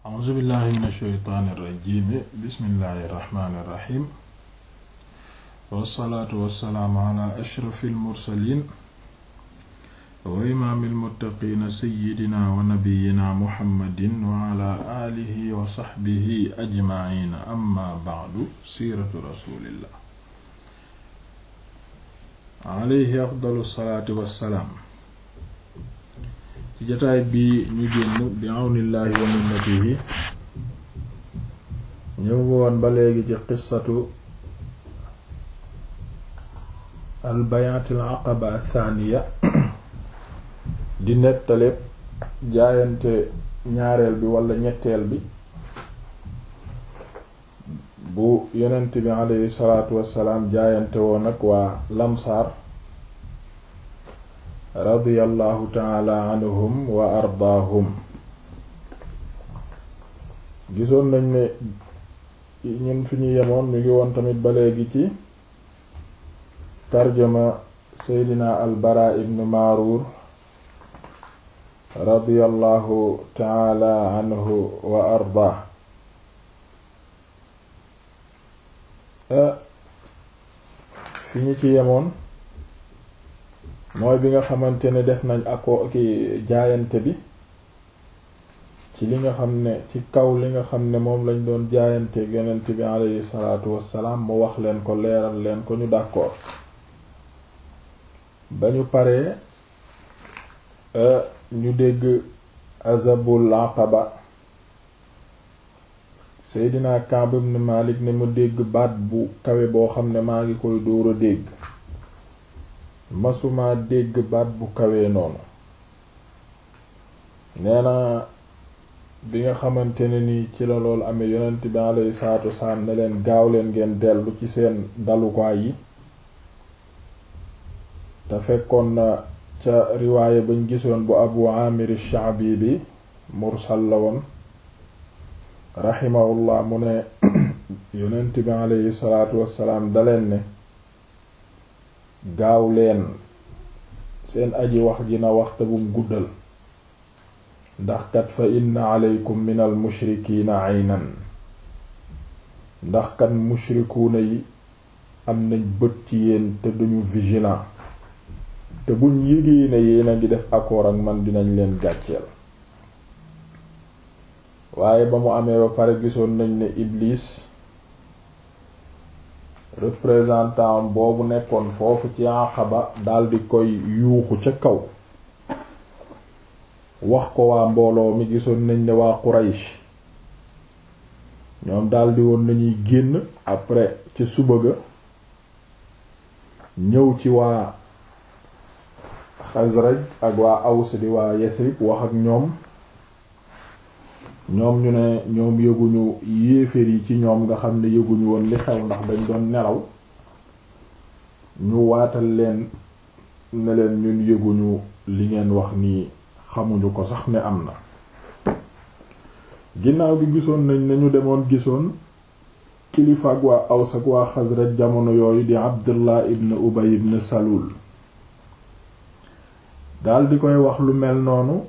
a'uuzu billahi min ashaytaani irrajimi bismillahi irrahmani irrahim wassalaatu wassalaamu ala ashrafi almursalin wa imaami almuttaqiina sayyidina wa nabiyina muhammadin wa ala aalihi wa saxbihi ajmaciina amma bacdu siiratu rasulillah alayhi afdalu salaatu wassalaam ci jotaay bi ñu génn bi àwnillaahi wa minnatihi ñu ngi woon ba léegi ci qissatu al bayaatil aqaba athaniya di nettale jaayante ñaareel bi wala ñetteel bi bu yonent bi aleyhi salaatu wassalaam jaayante woon ak waa lamsaar radiyallahu taala anhum wa ardaahum gisoon nañ ne ñun fi ñu yemoon ñu ngi woon tamit ba léegi ci tarjama seydina al bara ibn maaruur radiyallahu taala anhu wa ardaah fi ñu ci yemoon mooy bi nga xamante ne def nañ ako ki jaayante bi ci li nga xam ne ci kaw li nga xam ne moom lañ doon jaayante yonent bi alayhi salaatu wassalaam mu wax leen ko leeral leen ko ñu d'accord ba ñu paree ñu dégg azabul aqaba Seydina Kaab ibn Malik ne mu dégg baat bu kawe boo xam ne maa ngi koy dóor a dégg masuma dégg baat bu kawee noonu nee na bi nga xamante ne ni ci la loolu amee yonent bi alayhi salaatu wasalaam ne leen gaaw leen ngeen dellu ci seen dalukaay yi te fekkoon na ca riwaaya bañ gisoon bu abu amir shaabi bi mursal la woon raximahullah mu ne yonent bi alayhi salaatu wasalaam daleen ne gaaw leen seen aji wax ji na waxte bum guddal ndax kat fa inna aleykum min al mushrikiina aynan ndax kat mushrikuuna yi am nañ bët ci yéen te duñu vigilant te buñ yégee ne yéen a ngi def accord ak man dinañ leen gàcceel waaye ba mu amee ba pare gisoon nañ ne Iblis représentant boobu nekkoon foofu ci Aqaba daldi koy yuuxu ca kaw wax ko waa mbooloo mi gisoon nañ ne waa Quraysh ñoom daldi woon nañuy génn après ci suba ga ñëw ci waa Xasraj ak waa Aws di waa Yasrib wax ak ñoom ñoom ñu ne ñoom yëguñu yéeféer yi ci ñoom nga xam ne yëguñu woon li xew ndax dañ doon nelaw ñu waatal leen ne leen ñun yëguñu li ngeen wax nii xamuñu ko sax ne am na ginnaaw gi gisoon nañ ne ñu demoon gisoon kilifa ak waa Aws ak waa Xasraj jamono yooyu di Abdullah ibn Ubay ibn Salul dal di koy wax lu mel noonu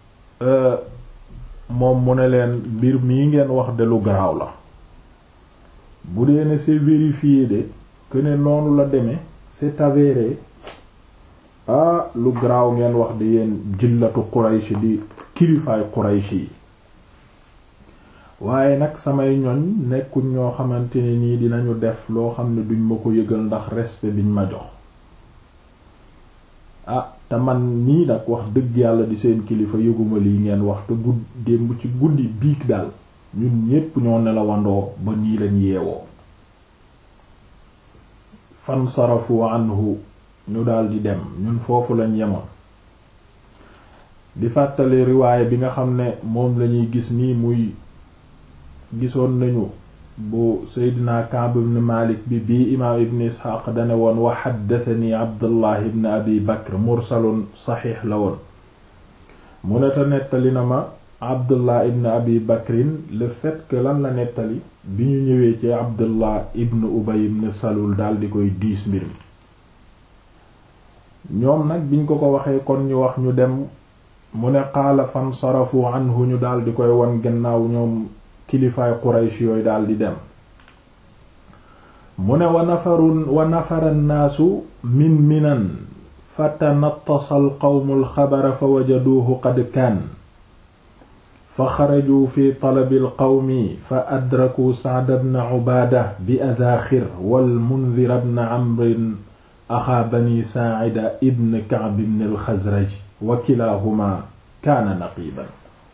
moom mu ne leen mbir mii ngeen wax de lu garaaw la bu dee ne c'est vérifié de que ne noonu la demee c'est avéré ah lu garaaw ngeen wax di yéen jillatu Quraysh di kilifaay Quraysh yi waaye nag samay ñoñ nekkuñ ñoo xamante ne nii dinañu def loo xam ne duñ ma ko yëgal ndax respect biñ ma jox ah te man nii nag wax dëgg yàlla di seen kilifa yëguma lii ngeen wax te gudd démb ci guddi biig daal ñun ñépp ñoo nelawandoo ba nii lañ yeewoo fan sarafu anhu ñu daldi dem ñun foofu lañ yemoon di fàttali riwaaya bi nga xam ne moom lañuy gis nii muy gisoon nañu bu seydina Ka'b ibn Malik bi bii imaam ibn Isxaaq dane woon wa xaddatani Abdullah ibn Abi Bakr mursalun saxiix la woon mu ne te nettali na ma Abdullah ibn Abi Bakrin le fait que lan la nettali bi ñu ñëwee ci Abdullah ibn Ubay ibn Salul daal di koy diis mbir mi ñoom nag biñ ko ko waxee kon ñu wax ñu dem mu ne qaala fansarafu anhu ñu daal di koy won gannaaw ñoom kilifaay quraysh yooyu daal di dem mu ne wa nafarun wa nafara nnaasu min minan fatanattasa alqawmu alxabara fa wajaduuhu qad kaan fa xarajuu fi talabi alqawmi fa adrakuu sacda bna cubaada bi adaaxir walmundira bna camrin axaa bani saacida ibn kacb bn alxasraj wa kilaahumaa kaana naqiiban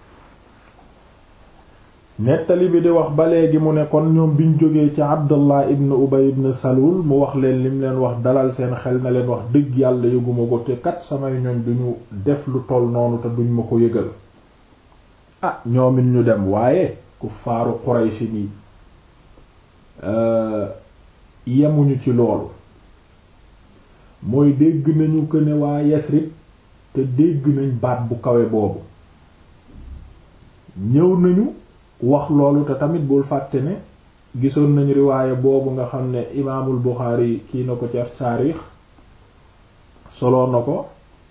nettali bi di wax ba léegi mu ne kon ñoom biñ jógee ci abdullah ibn ubay ibn salul mu wax leen lim leen wax dalal seen xel na leen wax dëgg yàlla yëguma ko te kat samay ñoñ duñu def lu toll noonu te duñ ma ko yëgal ah ñoomit ñu dem waaye ku faaru Quraysh ni yemuñu ci loolu mooy dégg nañu ko ne waa Yasrib te dégg nañ baat bu kawe boobu ñëw nañu wax loolu te tamit bul fàtte ne gisoon nañu riwaaye boobu nga xam ne imaamul Buxaari kii na ko ca taarix soloo na ko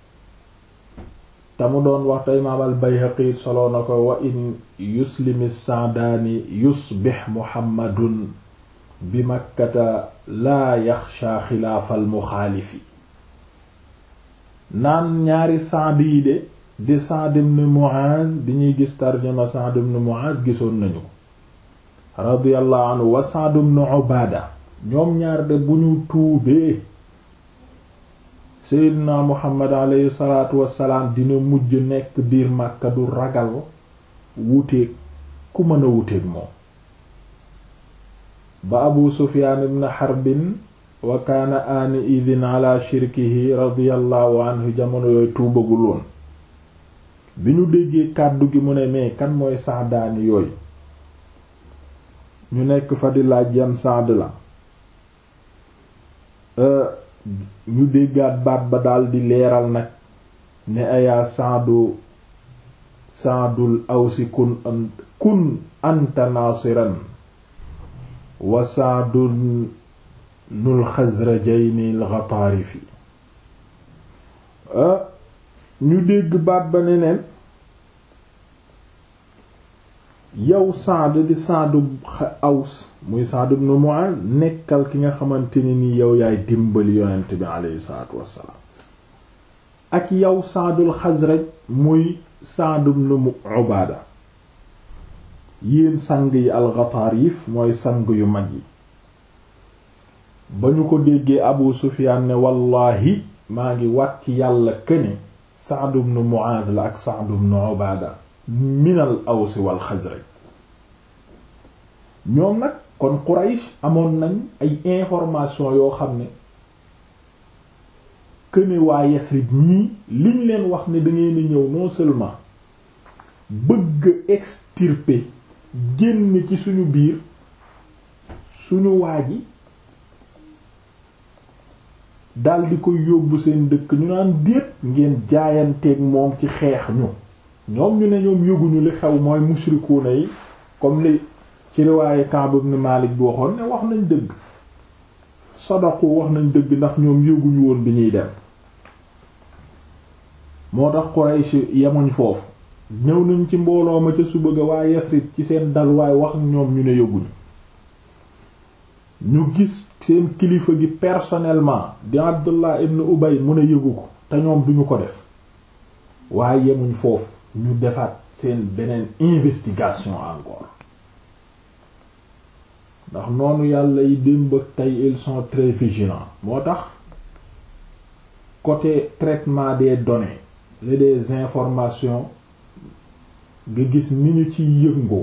te mu doon wax te imaam al Bayhaqi soloo na ko wa in yuslimi saadaani yusbix muhammadun bi makkata laa yaxsha xilaafal muxaalifi naan ñaari saad yi de di Sa'd ibn Mu'adh bi ñuy gis tarjuma Sa'd ibn Mu'adh gisoon nañu ko radiyallahu anhu wa Sa'd ibn Ubaada ñoom ñaar de bu ñu tuubee Seydina Muhammad alayhi salaatu wassalaam dina mujj nekk biir Makka du ragal wuteeg ku mën a wuteeg moom ba Abu Sufyaan ibn Harbin wa kaana aani idin ala shirkihi radiyallahu anhu jamono yooyu tuubagul woon bi ñu déggee kàddu gi mu ne mais kan mooy saadaani yooyu ñu nekk fa di laaj yan saad la ñu déggaat baat ba daldi leeral nag ne ayaa saadu saadul awsi kun kun anta naasiran wa saadun nul xasrajayni al ghataarifi ñu dégg baat ba ne neen yow Saad di Saadu Aws muy Saad ibn Mu'adh nekkal ki nga xamante ne ni yow yaay dimbali yonent bi aleyhi salaatu wassalaam ak yow Saadul Xasraj muy Saad ibn Ubaada yéen sang yi al-Ghataarif mooy sang yu mag yi ba ñu ko déggee Abu Sufyaan ne wallaahi maa ngi wat ci yàlla këne Sa'd ibn Mu'adh la ak Sa'd ibn Ubaada minal Aws wal Xasraj ñoom nag kon Quraysh amoon nañ ay information yoo xam ne këne waa Yasrib ñii liñ leen wax ne dangeen a ñëw non seulement bëgg extirper génn ci suñu biir suñu waa ji daldi koy yóbbu seen dëkk ñu naan déet ngeen jaayanteeg moom ci xeex ñu ñoom ñu ne ñoom yëguñu li xew mooy mushrikuuna yi comme li ci riwaaye Ka'b ibn Malik bi waxoon ne wax nañ dëgg sadaqu wax nañ dëgg ndax ñoom yëguñu woon bi ñuy dem moo tax Quraysh yemuñ foofu ñëw nañ ci mbooloo ma ca suba ga waa Yasrib ci seen dalwaay wax ak ñoom ñu ne yëguñu ñu gis seen kilifa gi personnellement di Abdullah ibn Ubay mu ne yëgu ko te ñoom duñu ko def waaye yemuñ foofu ñu defaat seen beneen investigation encore ndax noonu yàlla yi démb ak tey ils sont très vigilants moo tax côté traitement des données et des informations nga gis ni ñu ci yëngoo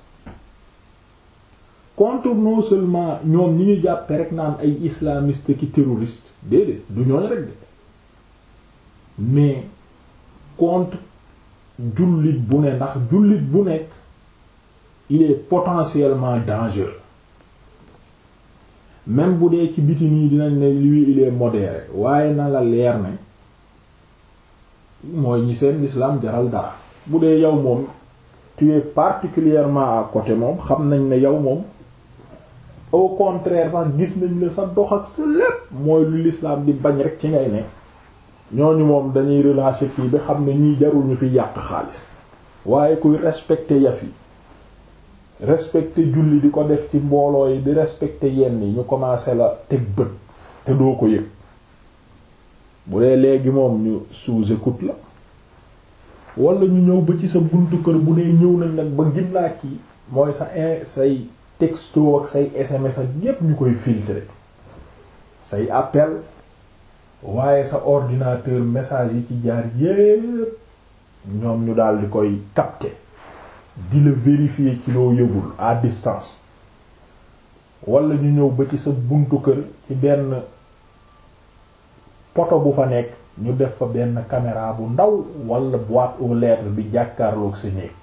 contre non seulement ñoom ñi ñu jàppe rek naan ay islamiste ki terroriste déedéet du ñooñ rek de mais contre jullit bu ne ndax jullit bu nekk il est potentiellement dangereux même bu dee ci biti nii dinañ ne lui il est modéré waaye na la leer ne mooy ñi seen l'islam jaral dara bu dee yow moom tu es particulièrement à côté moom xam nañ ne yow moom au contraire sax gis nañ la sa dox ak sa lépp mooy lu l'islam di bañ rek ci ngay ne ñooñu moom dañuy relâcher kii bi xam ne ñii jarul ñu fi yàq xaalis waaye kuy respecter yaf yi respecter julli di ko def ci mbooloo yi di respecter yenn yi ñu commencé la teg bët te doo ko yëg bu dee léegi moom ñu sous-écoute la wala ñu ñëw ba ci sa buntu kër bu dee ñëw nañ nag ba ginnaa kii mooy sa in say texto ak say SMS ak yépp ñu koy filtrer say appel waaye sa ordinateur message yi ci jaar yépp ñoom ñu daal di koy capter di la vérifier ci loo yëgul à distance wala ñu ñëw ba ci sa buntu kër ci benn poto bu fa nekk ñu def fa benn caméra bu ndaw wala boîte aux lettres bi jàkkaarloog sa néeg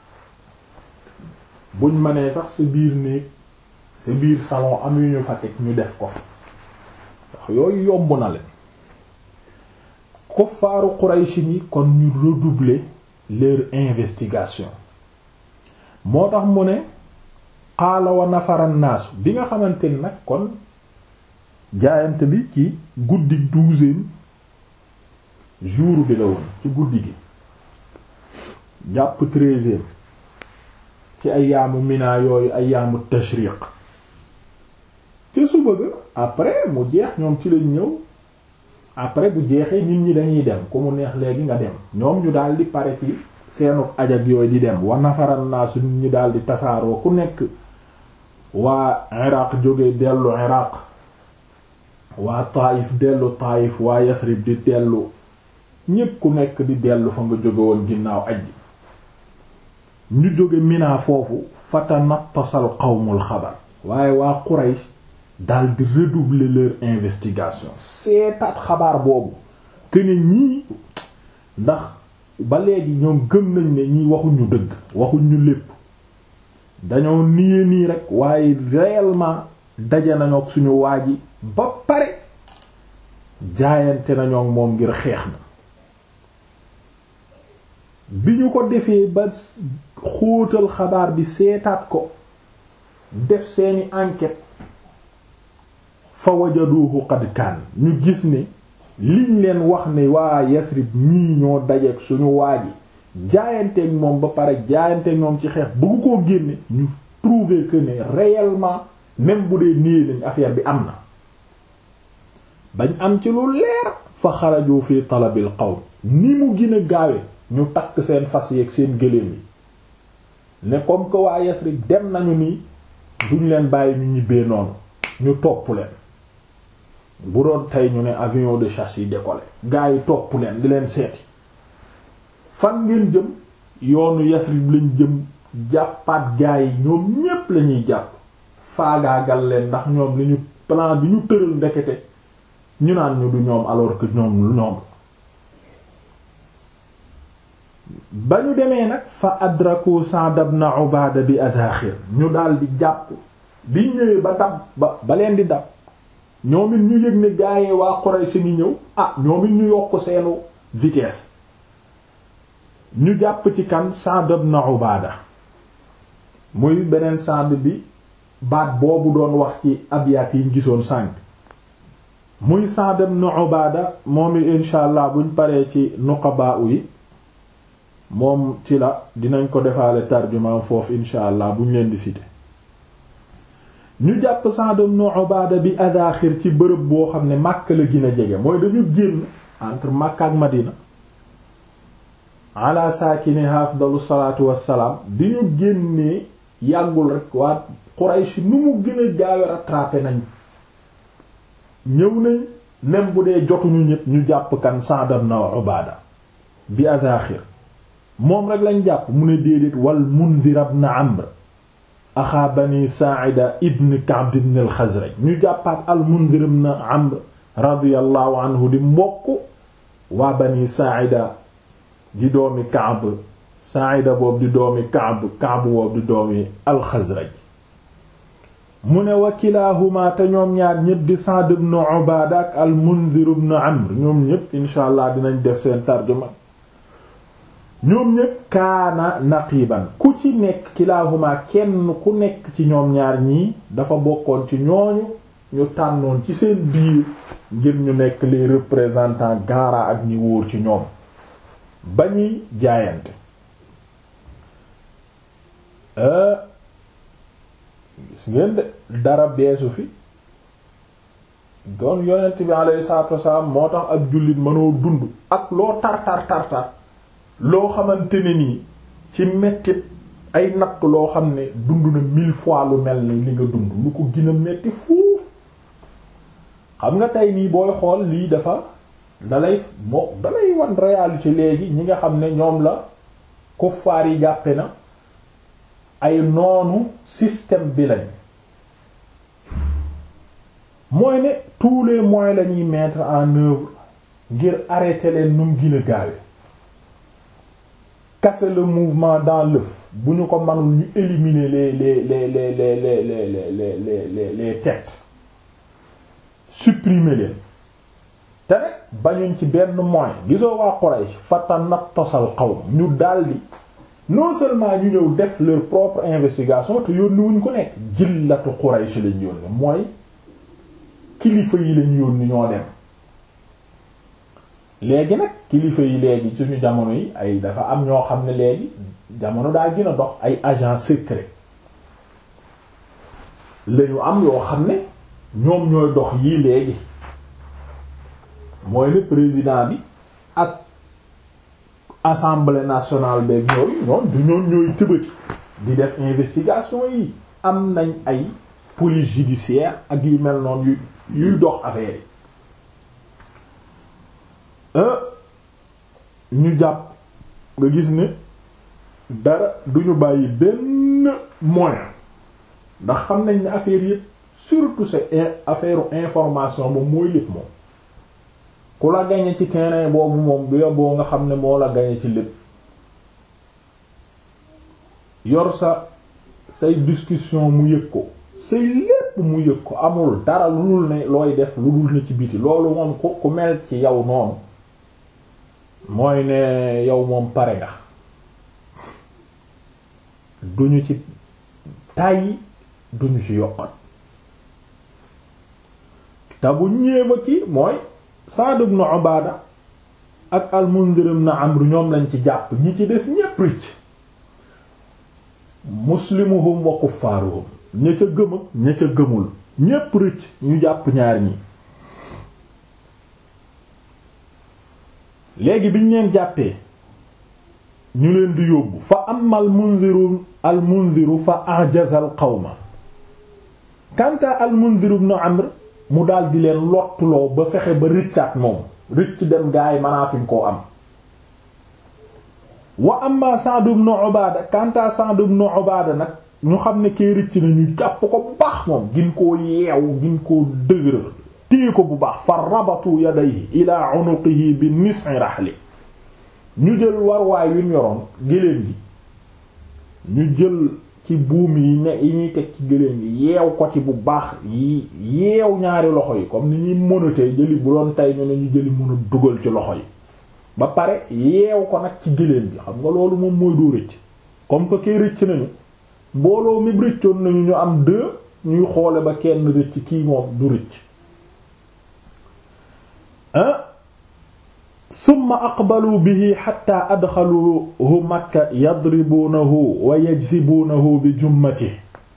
buñ mënee sax sa biir néeg sa biir salon am yu ñu fa teg ñu def ko fa ndax yooyu yomb na leen kuffaaru Quraysh ni kon ñu redoubler leur investigation moo tax mu ne xaala wa nafara naasu bi nga xamante ni nag kon jaayante bi ci guddi douzième jour bi la woon ci guddi gi jàpp treizième ci ayaamu mina yooyu ayaamu tashriq ca suba ga après mu jeex ñoom ci lañ ñëw après bu jeexee nit ñi dañuy dem ku mu neex léegi nga dem ñoom ñu daal di pare ci seenu ajak yooyu di dem wa nafaran naasu nit ñi daal di tasaaroo ku nekk waa iraq jóge dellu iraq waa taayif dellu taayif waa yasrib di dellu ñépp ku nekk di dellu fa nga jóge woon ginnaaw aj ñu jóge Mina foofu fatanattasal qawmul xabar waaye waa Quraysh dal di redoubler leur investigation seetaat xabaar boobu que ne ñii ndax ba léegi ñoom gëm nañ ne ñii waxuñu dëgg waxuñu lépp dañoo niye nii rek waaye réellement daje nañu ak suñu waa ji ba pare jaayante nañoo ak moom ngir xeex na bi ñu ko defee ba xóotal xabaar bi seetaat ko def seeni enquête fa wajaduhu qad kaan ñu gis ne liñ leen wax ne waa Yasrib ñii ñoo dajeek suñu waa ji jaayanteeg moom ba pare jaayanteeg moom ci xeex bëgg koo génne ñu trouver que ne réellement même bu dee nii lañ affaire bi am na bañ am ci lu leer fa xaraju fi talabil qawm ni mu gën a gaawe ñu takk seen fas yeeg seen gëléem yi ne comme que waa Yasrib dem nañu nii duñ leen bàyyi ñu ñibbee noonu ñu topp leen bu doon tey ñu ne avion de chasse yi décollé gaa yi topp leen di leen seeti fan ngeen jëm yoonu Yasrib lañ jëm jàppaat gaa yi ñoom ñépp lañuy jàpp faagaagal leen ndax ñoom li ñu plan bi ñu tëral ndekete ñu naan ñu du ñoom alors que ñoom ñoom ba ñu demee nag fa adraku Sa'd ibn Ubaada bi adaaxir ñu daal di jàpp bi ñëwee ba dab ba ba leen di dab ñoom it ñu yëg ne gaayee waa Quraysh ngi ñëw ah ñoom it ñu yokk seenu vitesse ñu jàpp ci kan Sa'd ibn Ubaada muy beneen Sa'd bi baat boobu doon wax ci abyaat yi ñu gisoon sànq muy Sa'd ibn Ubaada moom it insha allah buñ paree ci nuqabaa yi moom ci la dinañ ko defaale tarjumaan foofu insha allah buñ leen di citer ñu jàpp Sa'd ibn Ubaada bi adaaxir ci bërëb boo xam ne Makka la gën a jege mooy dañu génn entre Makka ak Madina ala saakini afdalu salaatu wassalaam bi ñu génnee yàggul rek waa Quraysh nu mu gën a gaawe rattrapé nañ ñëw nañ même bu dee jotuñu ñëpp ñu jàpp kan Sa'd ibn Ubaada bi adaaxir moom rek lañ jàpp mu ne déedéet wal Mundhir ibn Amr axaa bani Saa'ida ibn Ka'b ibn al-Khazraj ñu jàppaat al Mundhir ibn Amr radiyallahu anhu di mbokk waa bani Saa'ida di doomi Ka'b Saa'ida boobu di doomi Ka'b Ka'b boobu di doomi al-Khazraj mu ne wa kilaahuma te ñoom ñaar ñépp di Sa'd ibn Ubaada ak al Mundhir ibn Amr ñoom ñépp insha allah dinañ def seen tarjuma ñoom ñépp kaana naqiban ku ci nekk kilaahuma kenn ku nekk ci ñoom ñaar ñii dafa bokkoon ci ñooñu ñu tànnoon ci seen biir ngir ñu nekk les représentants gaara ak ñi wóor ci ñoom ba ñuy jaayante gis ngeen de dara beesu fi doon yonent bi alayhi salaatu wasalaam moo tax ak jullit mënoo dund ak loo tar tar tar tar loo xamante ne nii ci mettit ay natt loo xam ne dund na mille fois lu mel ni li nga dund lu ko gën a metti fuuf xam nga tey nii booy xool lii dafa dalay moo dalay wan réalité léegi ñi nga xam ne ñoom la kuffaar yi jàppe na ay noonu système bi lañ mooy ne tous les moyens la ñuy mettre en œuvre ngir arrêter leen nu mu gën a gaawe casser le mouvement dans l'œuf bu ñu ko mënul ñu éliminer les les les les les les les les les les les têtes supprimer leen te rek bañuñ ci benn moyen gisoo waa Quraysh fatanattasal qawm ñu daldi non seulement ñu ñëw def leur propre investigation te yónni wuñ ko nekk jillatu Quraysh lañ yónni mooy kilifa yi lañ yónni ñoo dem léegi nag kilifa yi léegi suñu jamono yi ay dafa am ñoo xam ne léegi jamono daa gën a dox ay agent secret lañu am yoo xam ne ñoom ñooy dox yii léegi mooy ne président bi ak assemblée nationale beeg yooyu ñoom du ñoom ñooy tëbati di def investigation yi am nañ ay police judiciaire ak yu mel noonu yu yuy dox affaire yi ñu jàpp nga gis ne dara duñu bàyyi benn moyen ndax xam nañ ne affaire yëpp surtout c'est affaire information moom mooy lépp moom ku la gañe ci terrain boobu moom du yoboo nga xam ne moo la gañe ci lépp yor sa say discussion mu yëg ko say lépp mu yëg ko amul dara lu dul ne looy def lu dul ne ci biti loolu moom ku ku mel ci yow noonu mooy ne yow moom pare nga duñu ci tàyyi duñu ci yokkat te bu ñéeba ki mooy Sa'd ibn Ubaada ak al-Mundhir ibn Amr ñoom lañ ci jàpp ñi ci des ñépp rëcc muslimuhum wa kuffaaruhum ña ca gëm ak ña ca gëmul ñépp rëcc ñu jàpp ñaar ñi léegi biñ leen jàppee ñu leen di yóbbu fa amma al-Mundhiru al-Mundhiru fa ajaza al-qawma kanta al-Mundhir ibn Amr mu daal di leen lottuloo ba fexe ba rëccaat moom rëcc dem gaa yi mënaatuñ koo am wa amma Sa'd ibn Ubaada kanta Sa'd ibn Ubaada nag ñu xam ne kee rëcc na ñu jàpp ko bu baax moom gin koo yeew gin koo dëgëral téye ko bu baax fa rabatu yadayhi ila unuqihi bi nis'i rahli ñu jël warwaay wi mu yoroon géléem gi ñu jël ci buum yi ne yi ñuy teg ci géléem gi yeew ko ci bu baax yi yeew ñaari loxo yi comme ni ñuy mënatee jëli bu doon tey ñu ne ñu jëli mën a dugal ci loxo yi ba pare yeew ko nag ci géléem gi xam nga loolu moom mooy doo rëcc comme que kay rëcc nañu mbooloo mi rëccoon nañu ñu am deux ñuy xoole ba kenn rëcc kii moom du rëcc ah summa aqbalu bihi xatta adxaluhu makka yadribuunahu wa yajsibuunahu bi jummati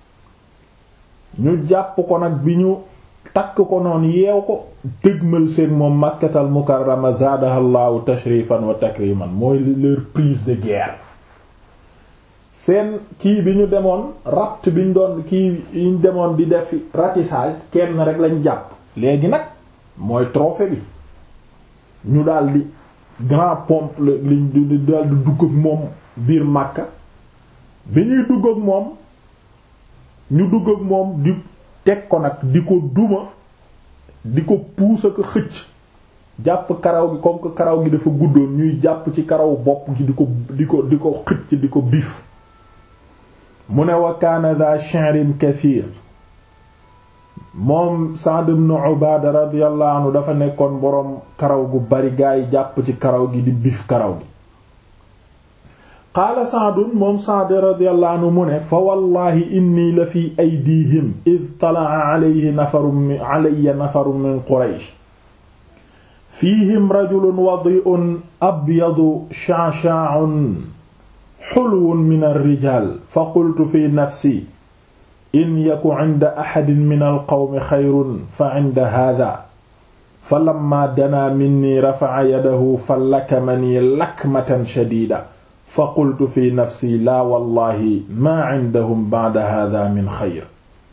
ñu jàpp ko nag bi ñu takk ko noonu yeew ko dëgmal seen moom makkatal mukarrama zaadaha llahu tashrifan wa takriman mooy leur prise de guerre seen kii bi ñu demoon rapt bi ñu doon kii yi ñu demoon di def ratissage kenn rek lañ jàpp léegi nag mooy trophée bi ñu daldi grand pompe liñ di daldi dugg ak moom biir Makka bi ñuy dugg ak moom ñu dugg ak moom di teg ko nag di ko duma di ko puus ak xëcc jàpp karaw gi comme que karaw gi dafa guddoon ñuy jàpp ci karaw bopp gi di ko di ko di ko xëcc di ko biif mu ne wa kaana dha shi'rin kathir moom Sa'd ibn Ubaada radiyallahu anhu dafa nekkoon boroom karaw gu bari gaa yi jàpp ci karaw gi di bif karaw gi qaala saadun moom saad radiyallahu anhu mu ne fa wallahi inni la fi aydihim id talaa alayhi nafarun alayya nafarun min quraysh fiihim rajulun wadi'un abyadu sha'sha'un xulwun min alrijal fa qultu fi nafsi in yaku inda axadin min alqawmi xayrun fa inda hada fa lamma danaa minni rafaca yadahu fa lakamanii lakmatan shadiida fa qultu fi nafsi laa wallahi maa indahum bacda hada min xayr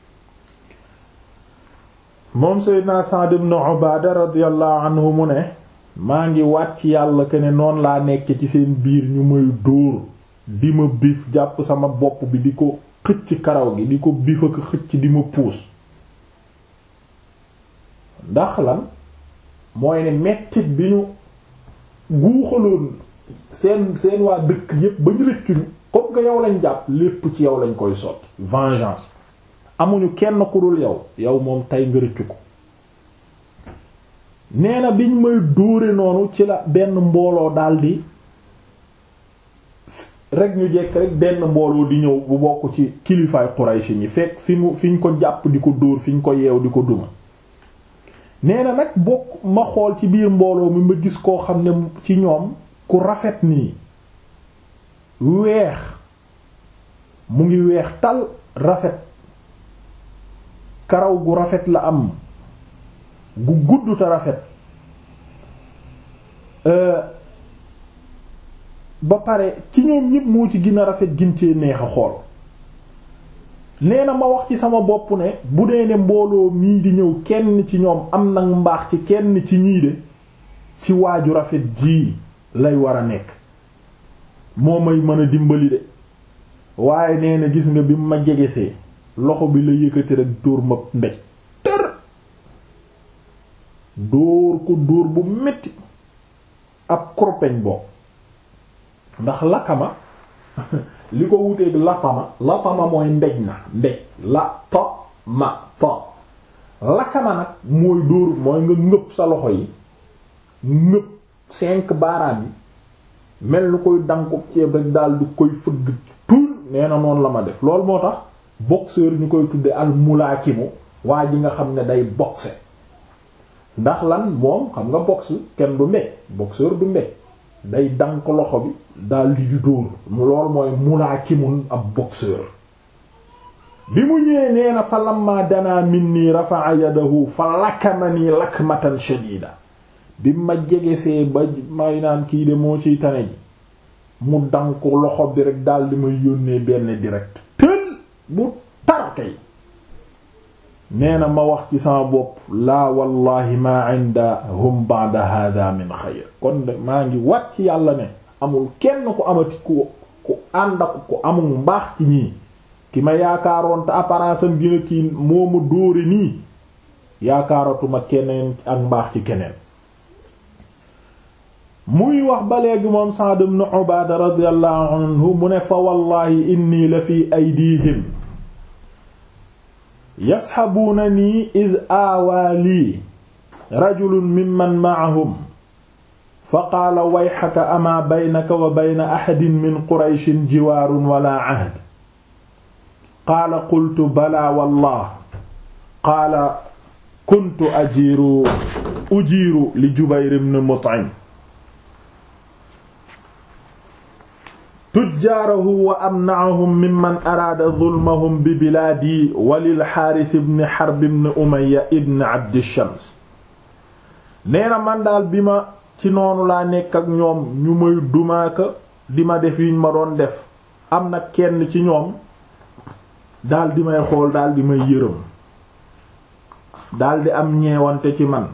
moom seydna Sa'd ibn Ubaada radiyallahu anhu mu ne maa ngi wàcc yàlla que ne noonu laa nekk ci seen biir ñu may dóor di ma biif jàpp sama bopp bi di ko xëcc karaw gi di ko biif ak xëcc di ma puus ndax lan mooy ne mettit bi ñu guuxaloon seen seen waa dëkk yépp ba ñu rëccuñu comme que yow lañ jàpp lépp ci yow lañ koy sotti vengeance amuñu kenn ku dul yow yow moom tey nga rëccu ko nee na biñ may dóore noonu ci la benn mbooloo daldi rek ñu jekk rek benn mbooloo di ñëw bu bokk ci kilifaay Quraysh ñi fekk fi mu fi ñu ko jàpp di ko dóor fi ñu ko yeew di ko duma nee na nag bokk ma xool ci biir mbooloo mi ma gis koo xam ne ci ñoom ku rafet nii weex mu ngi weex tal rafet karaw gu rafet la am gu gudd te rafet ba pare ci ñoom ñépp moo ci gën a rafet gin cee neex a xool nee na ma wax ci sama bopp ne bu dee ne mbooloo mii di ñëw kenn ci ñoom am nag mbaax ci kenn ci ñii de ci waaju rafet ji lay war a nekk moo may mën a dimbali de waaye nee na gis nga bi ma jegesee loxo bi la yëkkati rek dóor ma mbéj tër dóor ko dóor bu metti ab kurpeñ boo ndax lakama li ko wuteeg lapama lapama mooy mbéj na mbéj la to ma to lakama nag mooy dóor mooy nga ngëpp sa loxo yi ngëpp cinq baaraam yi mel ni koy danko ceeb rek daal di koy fëgg tuul nee na noonu la ma def loolu moo tax boxeur ñu koy tudde al mulaakimu waa ji nga xam ne day boxe ndax lan moom xam nga boxe kenn du mbéj boxeur du mbéj day dank loxo bi daal di di dóor mu lool mooy mulaakimun ab boxeur bi mu ñëwee nee na fa lamma danaa minni rafa'a yadahu fa lakamani lakmatan shadida bi ma jegesee ba may naan kii de moo ciy tane ji mu dank loxo bi rek daal di may yónnee benn direct tël bu tar kay nee na ma wax ci sama bopp laa wallahi ma indahum ba'da hadha min xayr kon de maa ngi wat ci yàlla ne amul kenn ku amati ku ku ànd ak ku amul mbaax ci ñii ki ma yaakaaroon te apparence am gina kii moo ma dóore nii yaakaaratuma keneen ak mbaax ci keneen muy wax ba léegi moom Sa'd ibn Ubaada radiyallahu anhu mu ne fa wallahi inni la fi aydihim yasxabuunanii id aawaa lii rajulun mimman ma'ahum fa qaala wayxaka amaa baynaka wa bayna axadin min qurayshin jiwaarun wala ahd qaala qultu balaa wallah qaala kuntu ajiiru ujiiru li Jubayr ibn Mut'im tujjaarahu wa amna'ahum mimman araada zulmahum bi bilaadi wa lil Haaris ibn Harb ibn Umayya ibn Abdi Shams nee na man daal bi ma ci noonu laa nekk ak ñoom ñu may dumaaka di ma def yiñ ma doon def am na kenn ci ñoom daal di may xool daal di may yërëm daal di am ñeewante ci man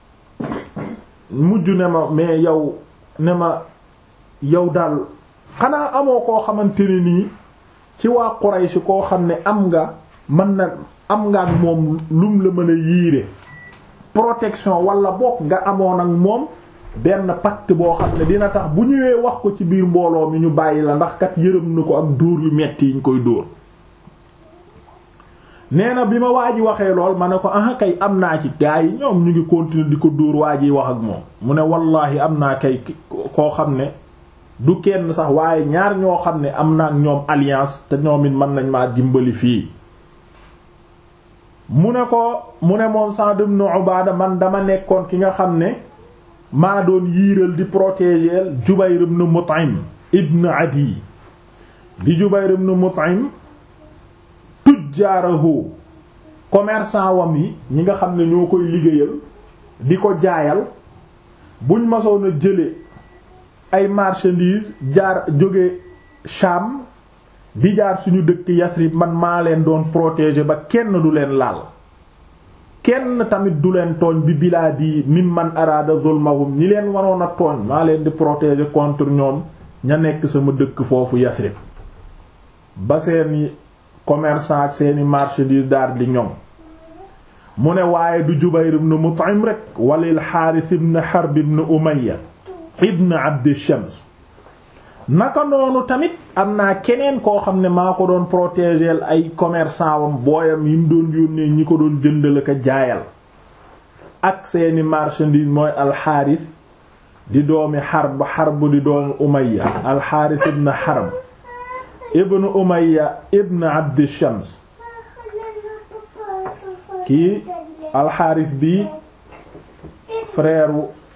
mujj ne ma mais yow ne ma yow daal xanaa amoo koo xamante ne nii ci waa Quraysh koo xam ne am nga mën na am nga ak moom lum la mën a yiire protection wala bokk nga amoon ak moom benn pacte boo xam ne dina tax bu ñëwee wax ko ci biir mbooloo mi ñu bàyyi la ndax kat yërëm na ko ak dóor yu metti yi ñu koy dóor nee na bi ma waa ji waxee lool ma ne ko ah kay am naa ci gaa yi ñoom ñu ngi continuer di ko dóor waa ji wax ak moom mu ne wallaahi am naa kay koo xam ne du kenn sax waaye ñaar ñoo xam ne am na ak ñoom alliance te ñoom it mën nañ maa dimbali fii mu ne ko mu ne moom Sa'd ibn Ubaada man dama nekkoon ki nga xam ne maa doon yiiral di protéger Jubayr ibn Mut'im ibn Adi di Jubayr ibn Mut'im tujjaarahu commerçant wam yi ñi nga xam ne ñoo koy liggéeyal di ko jaayal buñ masoon a jële ay marchandises jaar jóge Sham di jaar suñu dëkk Yasrib man maa leen doon protéger ba kenn du leen laal kenn tamit du leen tooñ bi bilaadi mimman araada zulmahum ñi leen waroon a tooñ maa leen di protéger contre ñoom ña nekk sama dëkk foofu Yasrib ba seeni commerçant ak seeni marchandises daar di ñoom mu ne waaye du Jubayr ibn Mut'im rek walil Haaris ibn Harb ibn Umayya ibn Abd Shams naka noonu tamit am naa keneen koo xam ne maa ko doon protéger ay commerçant wam booyam yi mu doon yónnee ñi ko doon jëndal ak jaayal ak seeni marchandise mooy alxaaris di doomi Harb Harb di doomi Umayya alxaaris ibn Harb ibn Umayya ibn Abd Shams kii alxaaris bi frère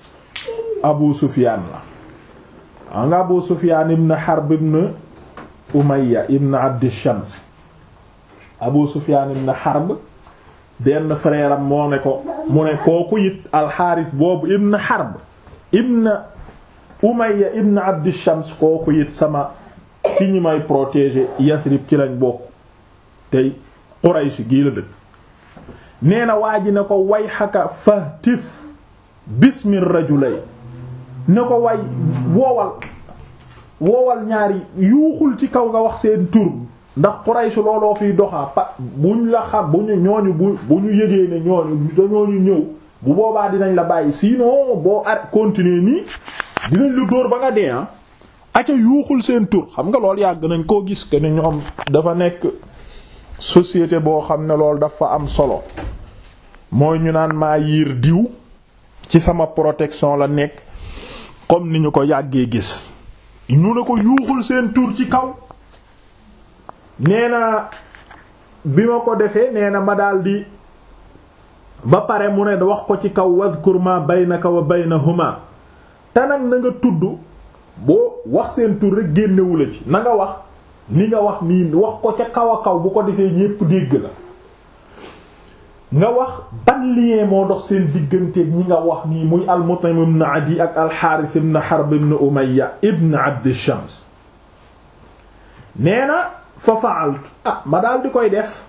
Abu Sufyaan la anga Abu Sufyaan ibn Harb ibn Umayya ibn Abd Shams Abu Sufyaan ibn Harb benn frère am moo ne ko mu ne kooku it alxaaris boobu ibn Harb ibn Umayya ibn Abd Shams kooku it sama ci ñi may protéger Yasrib ci lañ bokk tey Quraysh gii la dëkk nee na waa ji ne ko way xaka fahtif bismi rajulay ne ko way woowal woowal ñaari yuuxul ci kaw nga wax seen tur ndax Quraysh looloo fiy doxaa pa buñ la xam bu ñu ñooñu bu bu ñu yëgee ne ñooñu dañooñu ñëw bu boobaa dinañ la bàyyi sinon boo ar continuer nii dinañ lu dóor ba nga dee ah aca yuuxul seen tur xam nga loolu yàgg nañ koo gis que ne ñoom dafa nekk société boo xam ne loolu dafa am solo mooy ñu naan maa yiir diw ci sama protection la nekk comme ni ñu ko yàggee gis ñu ne ko yuuxul seen tur ci kaw nee na bi ma ko defee nee na ma daldi ba pare mu ne wax ko ci kaw wadhkur ma baynaka wa baynahuma te nag na nga tudd boo wax seen tur rek génnewula ci na nga wax ni nga wax nii wax ko ca kaw a kaw bu ko defee ñépp dégg la nga wax ban lien moo dox seen digganteeg ñi nga wax nii muy al-Mut'im ibn Adi ak al-Harith ibn Harb ibn Umayya ibn Abd Shams nee na fa fa'altu ah ma daal di koy def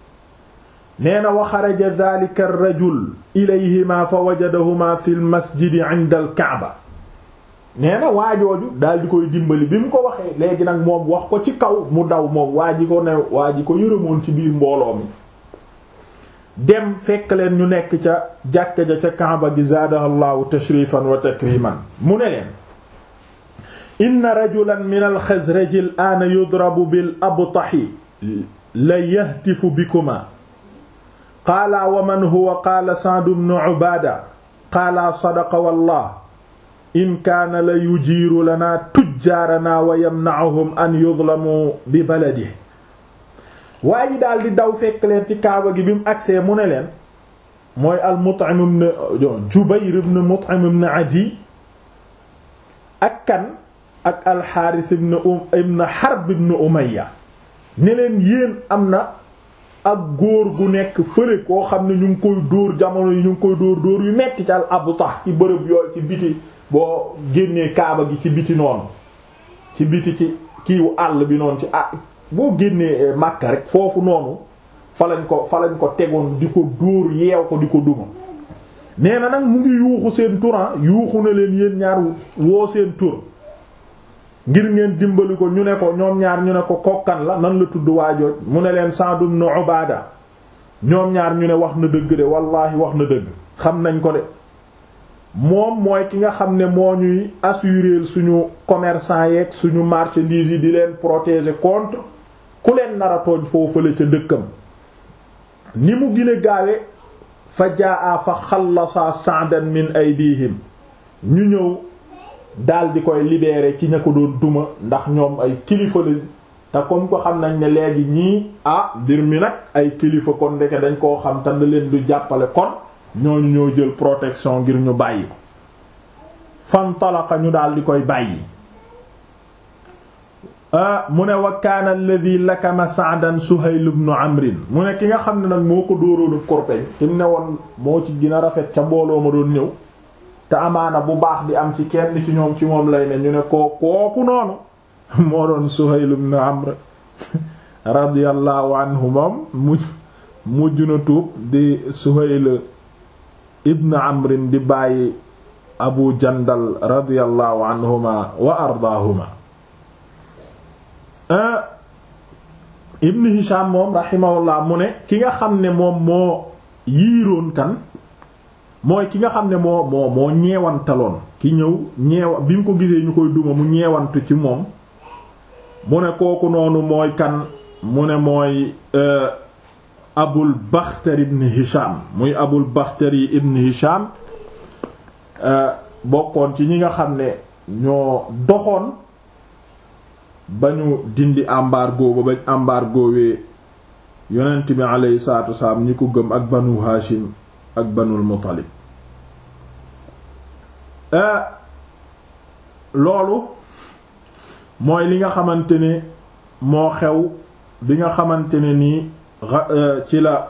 nee na wa xaraja dhalika ar-rajul ilayhima fa wajadahuma fi al-masjid 'inda al-Ka'ba nee na waajooju daal di koy dimbali bi mu ko waxee léegi nag moom wax ko ci kaw mu daw moom waa ji ko ne waa ji ko yërëmoon ci biir mbooloo mi dem fekk leen ñu nekk ca jàkka ja ca Kaaba gi zaadaha llahu tashrifan wa takriman mu ne leen inna rajulan min al-Xasraji al-aana yudrabu bil abtahi la yahtifu bikuma qaala wa man huwa qaala Sa'd ibn Ubaada qaala sadaqa wallah in kaana la yujiiru lanaa tujjaaranaa wa yamna'uhum an yuzlamu bi baladihi waa ji daal di daw fekk leen ci kaaba gi bi mu agsee mu ne leen mooy al Mut'im ibn Jubayr ibn Mut'im ibn Adi ak kan ak al Harith ibn ibn Harb ibn Umayya ne leen yéen am na ak góor gu nekk fële koo xam ne ñu ngi koy dóor jamono yi ñu ngi koy dóor dóor yu metti ci al Abtah ci bërëb yooyu ci biti boo génnee kaaba gi ci biti noonu ci biti ci kiiwu àll bi noonu ci ah boo génnee Makka rek foofu noonu fa lañ ko fa lañ ko tegoon di ko dóor yeew ko di ko duma nee na nag mu ngi yuuxu seen turan yuuxu na leen yéen ñaar woo seen tur ngir ngeen dimbali ko ñu ne ko ñoom ñaar ñu ne ko kokkan la nan la tudd waajooj mu ne leen Sa'd ibn Ubaada ñoom ñaar ñu ne wax na dëgg de wallaahi wax na dëgg xam nañ ko de moom mooy ki nga xam ne moo ñuy assurer suñu commerçant yeeg suñu marchandises yi di leen protéger contre ku leen nar a tooñ foofale ca dëkkam ni mu gën a gaawe fa jaa fa xallasa sa'dan min aydihim ñu ñëw daal di koy libérer ci ña ko doon duma ndax ñoom ay kilifa la te comme ko xam nañ ne léegi ñii ah mbir mi nag ay kilifa kon ndeke dañ koo xam te na leen du jàppale kon ñooñu ñoo jël protection ngir ñu bàyyi ko fantalaqa ñu daal di koy bàyyi mu ne wa kaana alladhi lakama sa'dan Suhayl ibn Amrin mu ne ki nga xam ne nag moo ko dóoroonu korpeñ ki mu ne woon moo ci gën a rafet ca mbooloo ma doon ñëw te amaana bu baax di am ci kenn ci ñoom ci moom lay ne ñu ne koo kooku noonu moo doon Suhayl ibn Amr radiyallahu anhu moom mujj mujj na tuub di Suhayl ibn Amrin di bàyyi Abu Jandal radiyallahu anhuma wa ardaahuma Ibn Hisham moom rahimahullah mu ne ki nga xam ne moom moo yiiroon kan mooy ki nga xam ne moo moo moo ñeewantaloon ki ñëw ñeewa bi mu ko gisee ñu koy duma mu ñeewantu ci moom mu ne kooku noonu mooy kan mu ne mooy Abul Bakhtari ibn Hisham muy Abul Bakhtari ibn Hisham bokkoon ci ñi nga xam ne ñoo doxoon ba ñu dindi embargo ba bañ embargowee yonent bi alayhi salaatu wasalaam ñi ko gëm ak banu Hashim ak banul Muttalib loolu mooy li nga xamante ne moo xew bi nga xamante ne nii ci la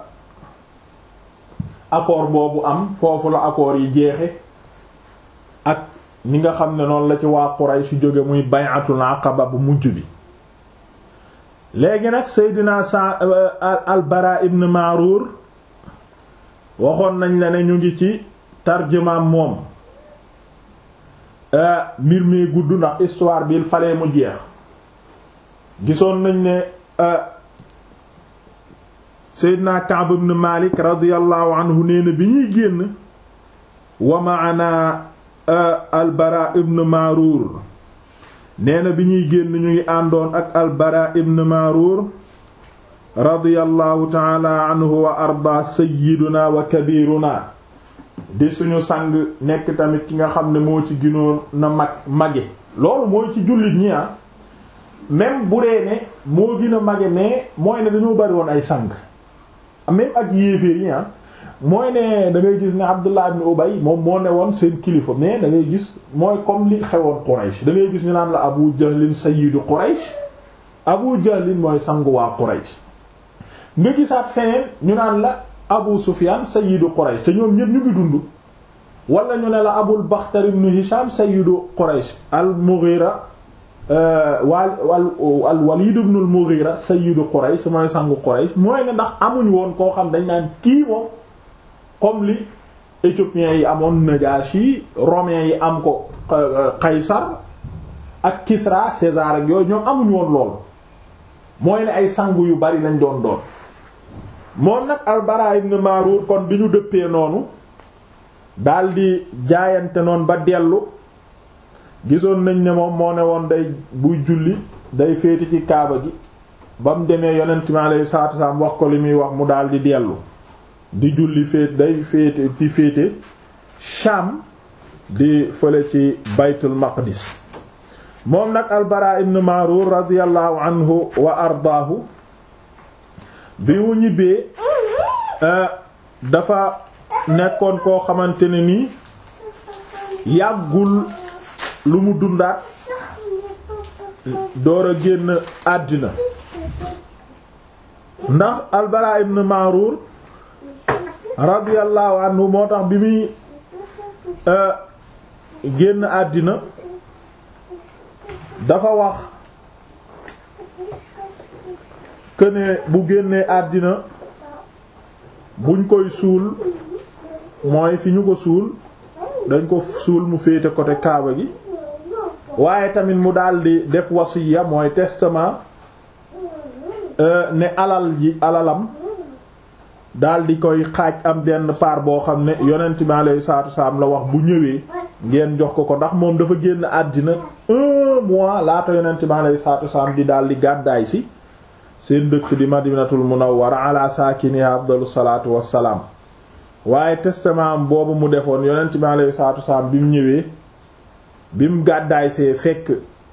accord boobu am foofu la accord yi jeexe ak ni nga xam ne noonu la ci waa Quraysh jóge muy bay'atul aqaba bu mujj bi léegi nag Seydina sa al-Bara ibn Ma'rur waxoon nañ la ne ñu ngi ci tarjumaam moom mbir mi gudd ndax histoire bi il fallait mu jeex gisoon nañ ne Seydina Ka'b ibn Malik radiyallahu anhu nee na bi ñuy génn wa ma'ana albara ibn Marur nee na bi ñuy génn ñu ngi àndoon ak albara ibn Marur radiyallahu taala anhu wa arda sayyiduna wa kabiruna di suñu sang nekk tamit ki nga xam ne moo ci ginoon na mag mage loolu mooy ci jullit ñi ah même bu dee ne moo gën a mage mais mooy ne dañoo bari woon ay sang même ak yéeféer yi ah mooy ne da ngay gis ne Abdullah ibn Ubay moom moo ne woon seen kilifa mais da ngay gis mooy comme li xewoon Quraysh da ngay gis ñu naan la Abu Jahlin sayyidu Quraysh Abu Jahlin mooy sangu waa Quraysh nga gisaat feneen ñu naan la Abu Sufyan sayyidu Quraysh te ñoom ñëpp ñu ngi dund wala ñu ne la Abul Bakhtar ibn Hisham sayyidu Quraysh al-Mughira wal al Walid ibn al-Mughira sayyidu Quraysh mooy sangu Quraysh mooy ne ndax amuñ woon koo xam dañ naan kii moom comme li éthiopiens yi amoon Najashi romains yi am ko Qaysar ak Kisra César ak yooyu ñoom amuñ woon lool mooy ne ay sangu yu bari lañ doon doon moom nag Al-Bara ibn Marur kon bi ñu dëppee noonu daldi jaayante noonu ba dellu gisoon nañ ne moom moo ne woon day buy julli day féete ci kaaba gi ba mu demee yonent mi alayhi salaatu wasallam wax ko li muy wax mu daldi dellu di julli féet day féete ci féete Sham di fële ci baytul maqdis moom nag albara ibn Marur radiyallahu anhu wa ardaahu bi mu ñibbee dafa nekkoon koo xamante ne nii yàggul lu mu dundaat door a génn àddina ndax albara ibn Marur radiyallahu anhu moo tax bi muy génn àddina dafa wax que ne bu génnee àddina buñ koy suul mooy fi ñu ko suul dañ ko suul mu féete côté Kaaba gi waaye tamit mu daldi def wasiya mooy testament ne alal ji alalam daldi koy xaaj am benn part boo xam ne yonent bi alayhi salaatu wasalaam la wax bu ñëwee ngeen jox ko ko ndax moom dafa génn àddina un mois laata yonent bi alayhi salaatu wasalaam di daldi gàddaay si seen dëkk di madinatul munawwara ala saakiniha afdalu salaatu wassalaam waaye testament boobu mu defoon yonent bi alayhi salaatu wasalaam bi mu ñëwee bi mu gàddaay see fekk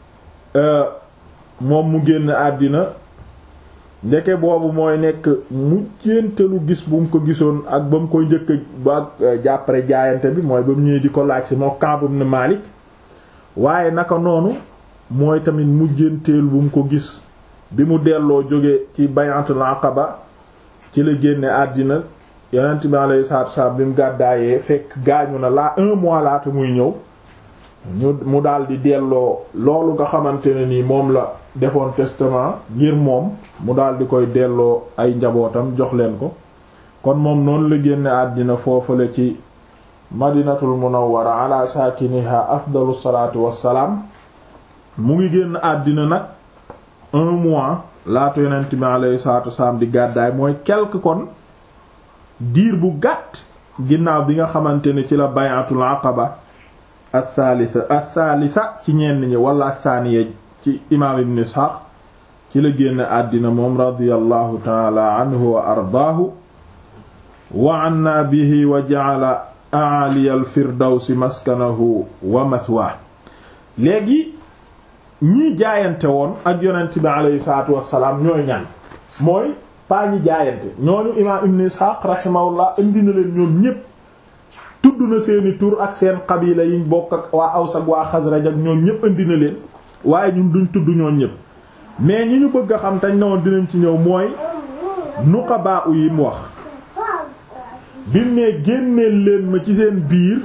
moom mu génn àddina ndeke boobu mooy nekk mujjéntelu gis bu mu ko gisoon ak ba mu koy njëkk ba jàppare jaayante bi mooy ba mu ñëwee di ko laaj si moo Kaab ibn Malik waaye naka noonu mooy tamit mujjénteel bu mu ko gis bi mu delloo jóge ci bayatul aqaba ci la génne àddina yonent bi alayhi salaatu wasallam bi mu gàddaayee fekk gaañu na laa un mois laata muy ñëw ñu mu daal di delloo loolu nga xamante ne nii moom la defoon testament ngir moom mu daal di koy delloo ay njabootam jox leen ko kon moom noonu la génne àddina foofale ci madinatul munawwara ala saakiniha afdalu salaatu wassalaam mu ngi génn àddina nag un mois laata yonent bi alayhi salaatu wassalaam di gàddaay mooy quelque kon diir bu gàtt ginnaaw bi nga xamante ne ci la bayatul aqaba athalitha athalitha ci ñenn ñi wala athaniya ci imaam ibn Ishaq ci la génn àddina moom radiyallahu taala anhu wa ardaahu wa anna bihi wa ja'ala a'aliya al-firdawsi maskanahu wa mathwaa léegi ñii jaayante woon ak yonent bi aleyhi salaatu wassalaam ñooy ñan mooy paa ñi jaayante ñooñu imaam ibn Ishaq rahimahullah indi na leen ñoom ñépp tudd na seeni tur ak seen qabila yiñ bokk ak waa Aws ak waa Xasraj ak ñoom ñépp indi na leen waaye ñun duñ tudd ñoom ñépp mais ñi ñu bëgg a xam tañ na woon dinañ ci ñëw mooy nuqabaa u yi mu wax bim ne génneel leen ma ci seen biir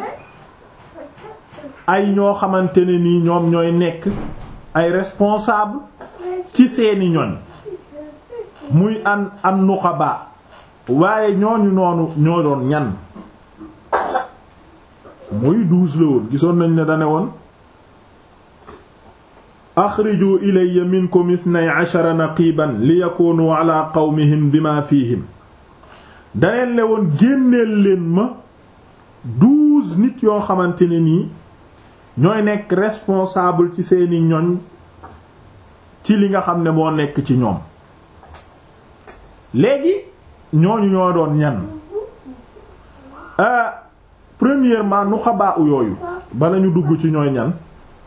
ay ñoo xamante ne nii ñoom ñooy nekk ay responsable ci seeni ñoñ muy an an nuqabaa waaye ñooñu noonu ñoo doon ñan muy douze la woon gisoon nañ ne dane woon axriju ilayya minkum ithnay ashara naqiban li yakunu ala qawmihim bima fihim daneen le woon génneel leen ma douze nit yoo xamante ne nii ñooy nekk responsable ci seeni ñoñ ci li nga xam ne moo nekk ci ñoom léegi ñooñu ñoo doon ñan premièrement nu xabaa u yooyu bala ñu dugg ci ñooy ñan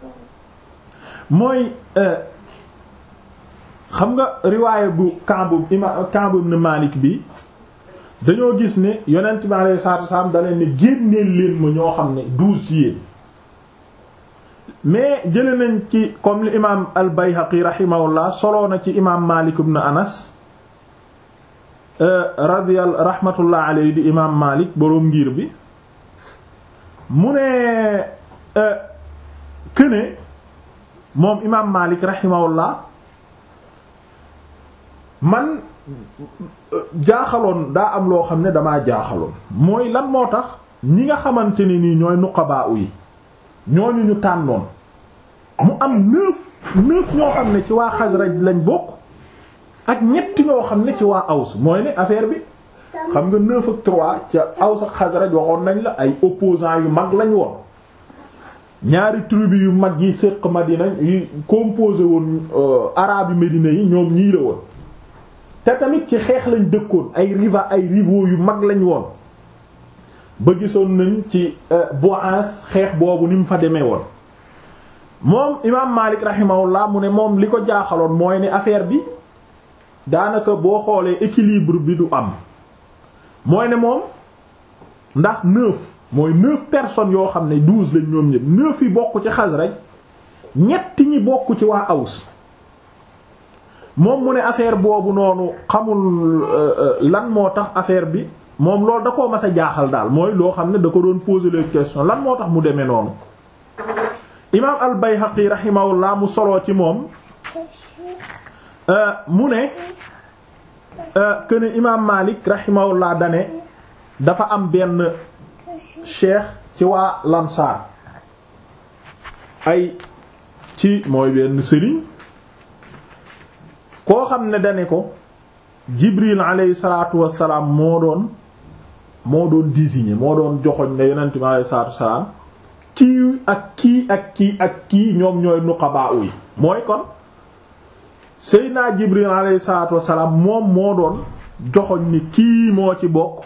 mooy xam nga riwaaye bu Ka'b ima Ka'b ibn Malik bi dañoo gis ne yonent bi alayhi salaatu wasallam da leen ne génneel leen ma ñoo xam ne douze ci yéen mais jële nañ ci comme li imaam al-Bayhaqi rahimahullah soloo na ci imaam Malik ibn Anas radiyal rahmatullah alayhi di imaam Malik boroom ngir bi mu ne këne moom imaam Malik rahimahullah man jaaxaloon daa am loo xam ne damaa jaaxaloon mooy lan moo tax ñi nga xamante ne nii ñooy nuqabaa yi ñooñu ñu tànnoon mu am neuf neuf ñoo xam ne ci waa Xasraj lañ bokk ak ñetti ñoo xam ne ci waa Aws mooy ne affaire bi xam nga neuf ak trois ca Aws ak Xasraj waxoon nañ la ay opposants yu mag lañ woon ñaari tribu yu mag yi séq Madina yi composé woon arabe yu Médina yi ñoom ñii la woon te tamit ci xeex lañ dëkkoon ay riva ay rivaux yu mag lañ woon ba gisoon nañ ci Bu'ath xeex boobu ni mu fa demee woon moom imaam Malik rahimahullah mu ne moom li ko jaaxaloon mooy ne affaire bi daanaka boo xoolee équilibre bi du am mooy ne moom ndax neuf mooy neuf personnes yoo xam ne douze lañ ñoom ñëpp neuf yi bokk ci Xasraj ñetti ñi bokk ci waa Aws moom mu ne affaire boobu noonu xamul lan moo tax affaire bi moom loolu da koo mas a jaaxal daal mooy loo xam ne da ko doon poser les questions lan moo tax mu demee noonu imaam al-Bayhaqi rahimahullah mu soloo ci moom mu ne que ne imaam Malik rahimahullah dane dafa am benn cheikh ci waa Lansar ay ci mooy benn sëriñ koo xam ne dane ko Jibril alayhi salaatu wassalaam moo doon moo doon désigné moo doon joxoñ ne yonent bi alayhi salaatu wassalaam kii ak kii ak kii ak kii ñoom ñooy nuqabaa yi mooy kon Seydina Jibril alayhi salaatu wassalaam moom moo doon joxoñ ni kii moo ci bokk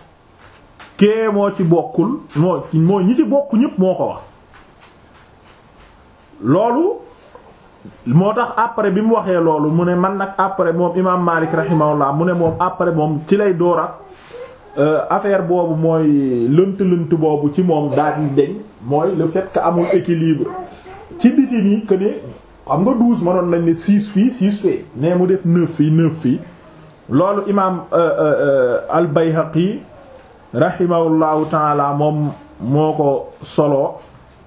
kee moo ci bokkul moo moo ñi ci bokk ñépp moo ko wax loolu moo tax après bi mu waxee loolu mu ne man nag après moom imaam Maalik rahimahullah mu ne moom après moom ci lay door ak affaire boobu mooy lënt-lënt boobu ci moom daal di deñ mooy le fait que amul équilibre ci biti nii que ne xam nga douze mënoon nañ ne six fii six fii mais mu def neuf fii neuf fii loolu imaam al-Bayhaqi rahimahullahu taala moom moo ko solo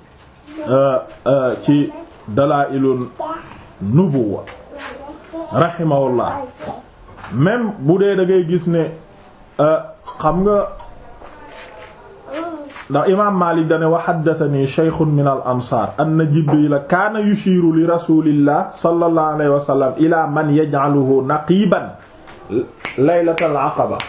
ci dalaa'ilun nubuwa rahimahullah même bu dee da ngay gis ne xam nga ndax imaam Maalik dane wa haddathani shaykhun min al ansaar anna Jibriila kaana yushiiru li rasuulillah sallallahu alayhi wa sallam ila man yaj'aluhu naqiiban laylatal aqaba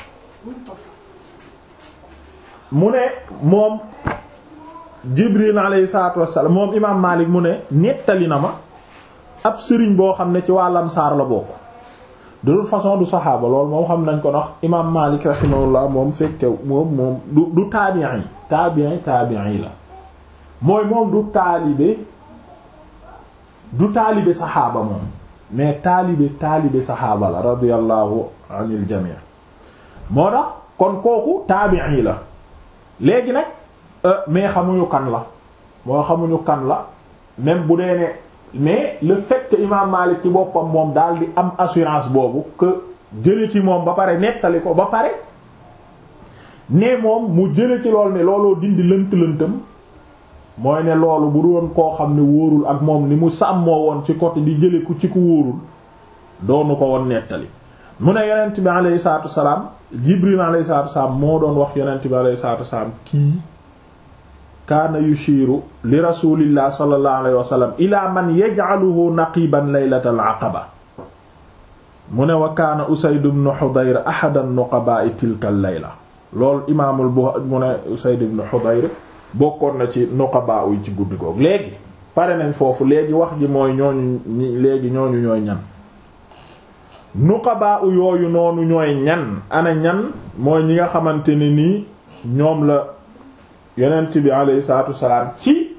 mu ne moom Jibril alayhi salaatu wassalaam moom imaam Maalik mu ne nettali na ma ab sëriñ boo xam ne ci waa Ansaar la bokk de toute façon du saxaaba loolu moom xam nañ ko ndax imaam Maalik rahimahullah moom fekke moom moom du du taabi'i taabi'i taabi'i la mooy moom du taalibe du taalibe saxaaba moom mais taalibe taalibe saxaaba la radiyallahu anil jamii moo tax kon kooku taabi'i la léegi nag mais xamuñu kan la moo xamuñu kan la même bu dee ne mais le fait que imam Malik ci boppam moom daal di am assurance boobu que jële ci moom ba pare nettali ko ba pare ne moom mu jële ci lool ne looloo dindi lënt-lëntam mooy ne loolu bu doon koo xam ne wóorul ak moom ni mu sàmmoo woon ci côté di jële ku ci ku wóorul doonu ko woon nettali mu ne yonent bi alayhi salaatu wasalaam Jibril alayhi salaatu wasalaam moo doon wax yonent bi alayhi salaatu wasalaam kii kaana yushiru li rasulillah sallallahu alayhi wa sallam ila man yaj'aluhu naqiban laylatal aqaba mu ne wa kaana Usayd ibn Hudayr ahada nuqaba'i tilka al-layla loolu imaamul bu mu ne Usayd ibn Hudayr bokkoon na ci nuqaba yi ci guddi googu léegi pare nañ foofu léegi wax ji mooy ñooñu léegi ñooñu ñooy ñan nuqaba yooyu noonu ñooy ñan ana ñan mooy ñi nga xamante ne nii ñoom la yonent bi alayhi salaatu wasalaam ci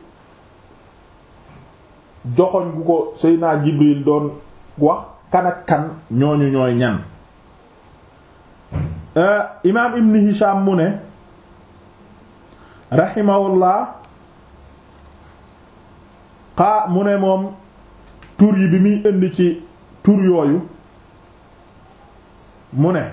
joxoñ gu ko Seydina Jibril doon wax kan ak kan ñooñu ñooy ñan imaam Ibn Hisham mu ne rahimahullah xaa mu ne moom tur yi bi muy indi ci tur yooyu mu ne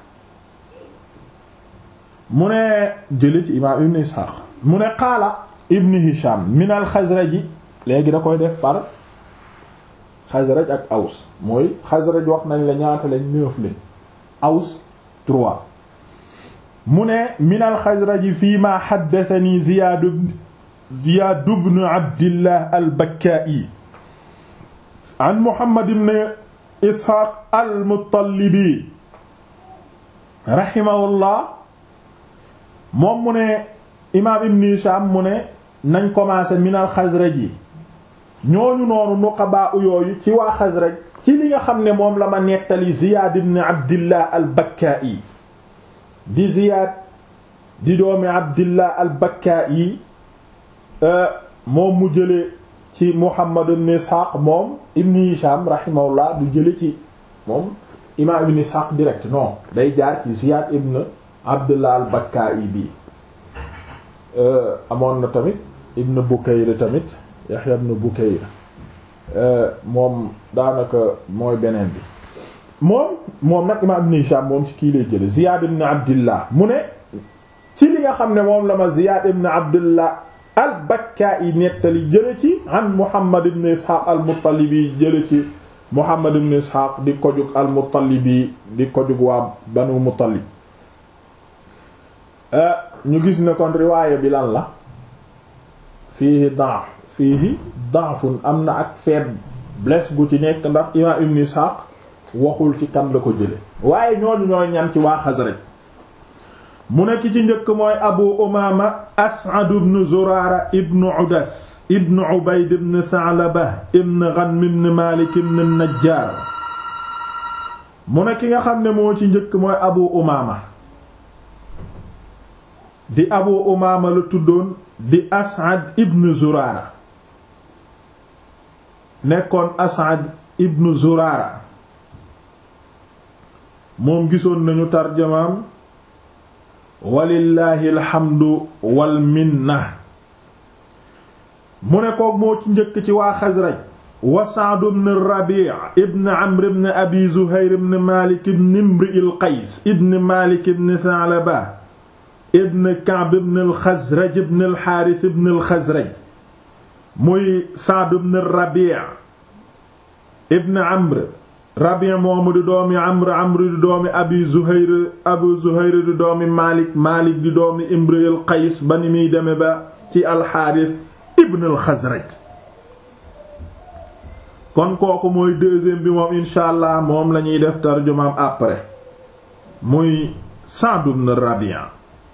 mu ne jële ci imaam ibn Ishaq mu ne qaala ibn Hisham min al Xasraji léegi da koy def par Xasraj ak Aws mooy Xasraj wax nañ la ñaata lañ neuf lañ Aws trois mu ne min al Xasraji fii ma haddathani Ziyaad Ziyaad ibn Abdillah al Bakkaa'i an Muhammad ibn Ishaq al Muttalibi rahimahullah moom mu ne imaam ibn Hisham mu ne nañ commencé minal Xasraj yi ñooñu noonu nuqaba yooyu ci waa Xasraj ci li nga xam ne moom la ma nettali Ziyaad ibn Abdillah al-Bakkaa'i di Ziyaad di doomi Abdillah al-Bakkaa'i moom mu jële ci Muhammad ibn Ishaq moom ibn Hisham rahimahullah du jële ci moom imaam ibn Ishaq direct non day jaar ci Ziyaad ibn Abdullah al-Bakkaa'i bi amoon na tamit ibn Bukayr tamit Yahya ibn Bukayr moom daanaka mooy beneen bi moom moom nag imaam ibn Hisham moom ci kii lay jële Ziyaad ibn Abdillah mu ne ci li nga xam ne moom la ma Ziyaad ibn Abdillah al-Bakkaa'i nettali jële ci an Muhammad ibn Ishaq al-Muttalibi jële ci Muhammad ibn Ishaq di ko jug al-Muttalibi di ko jug waa Banu Muttalib ñu gis ne kon riwaaya bi lan la fiihi da'f fiihi da'fun am na ak faiblesse gu ci nekk ndax imaam Ibn Ishaq waxul ci kan la ko jële waaye ñooñu ñooy ñan ci waa Xasraj mu nekk ci njëkk mooy Abu Umaama As'ad ibn Zuraara ibn Udas ibn Ubayd ibn Tha'laba ibn Ghanm ibn Maalik ibn Najjaar mu ne ki nga xam ne moo ci njëkk mooy Abu Umaama di Abu Umaama la tuddoon di As'ad ibn Zuraara nekkoon As'ad ibnu Zurara moom gisoon nañu tarjamaam walillahi alhamdu wal minna mu ne koog moo ci njëkk ci waa Xasraj wa Sa'd ibn Rabi' ibn Amr ibn Abi Zuhayr ibn Malik ibn Imri al-Qays ibn Malik ibn Tha'laba ibn Ka'b ibn al-Khazraj ibn al-Harith ibn al-Khazraj muy Sa'd ibn Rabi' ibn Amr Rabi' moomu di doomi Amr Amr di doomi Abi Zuhayr Abu Zuhayr di doomi Malik Malik di doomi Imri al-Qays ba ni muy deme ba ci al-Harith ibn al-Khazraj kon kooku mooy deuxième bi moom incha allah moom lañuy def tarjumaam après muy Sa'd ibn Rabi'a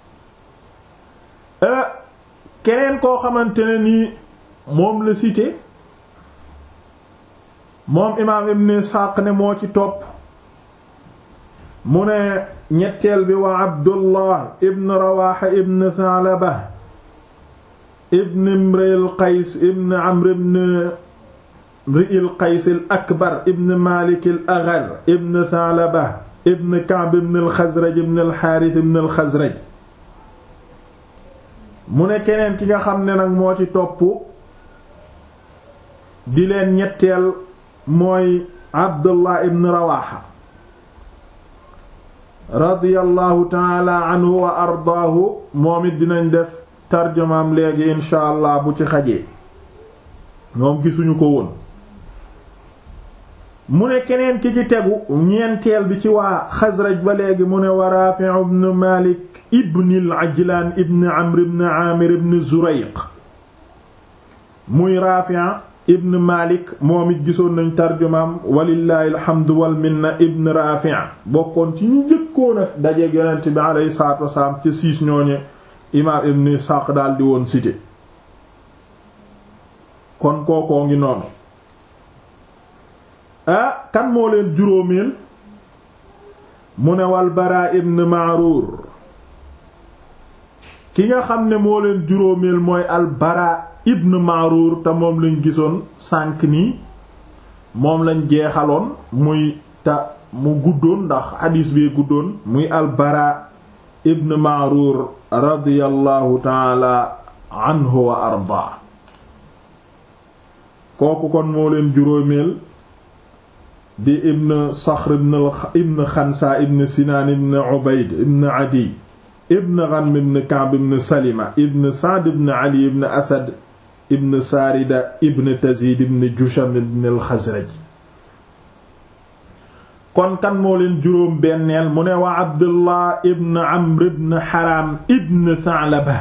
keneen koo xamante ne nii moom la cité moom imaam Ibn Ishaq ne moo ci topp mu ne ñetteel bi wa Abdullah ibn Rawaha ibn Tha'laba ibn Imri al-Qays ibn Amr ibn Ri'il Qays al-Akbar ibn Malik al-Aghar ibn Tha'laba ibn Ka'b ibn al-Khazraj ibn al-Harith ibn al-Khazraj mu ne keneen ki nga xam ne nag moo ci topp di leen ñetteel mooy Abdullah ibn Rawaha radiyallahu ta'ala anhu wa ardaahu moom it dinañ def tarjumaam léegi insha allah bu ci xajee moom gisuñu ko woon mu ne keneen ki ci tegu ñeenteel bi ci waa Xasraj ba léegi mu ne wa Raafi' ibn Malik ibn al-Ajlaan ibn Amr ibn Aamir ibn Zurayq muy Raafi' ibn Malik moom it gisoon nañ tarjumaam walillahi alhamdu wal minna ibn Raafi' bokkoon ci ñu njëkkoon a dajeek Yonent bi alayhi salaatu wasalaam ca siis ñooñe imaam ibn Isxaaq daal di woon cité kon kookoo ngi noonu ah kan moo leen juróomeel mu ne wal Baraa ibn Ma'rur ki nga xam ne moo leen juróomeel mooy al Baraa ibn Ma'rur te moom lañ gisoon sànq nii moom lañ jeexaloon muy te mu guddoon ndax xadiis bee guddoon muy al Baraa ibn Ma'rur radiyallahu taala anhu wa ardaa kooku kon moo leen juróomeel di ibn Saxr ibn Xansa ibn Sinaan ibn Ubayd ibn Adi ibn Ghanm ibn Ka'b ibn Salima ibn Sa'd ibn Ali ibn Asad ibn Saarida ibn Tazid ibn Jusham ibn al-Xasraj kon kan moo leen juróom benneel mu ne wa Abdullah ibn Amr ibn Haram ibn Tha'laba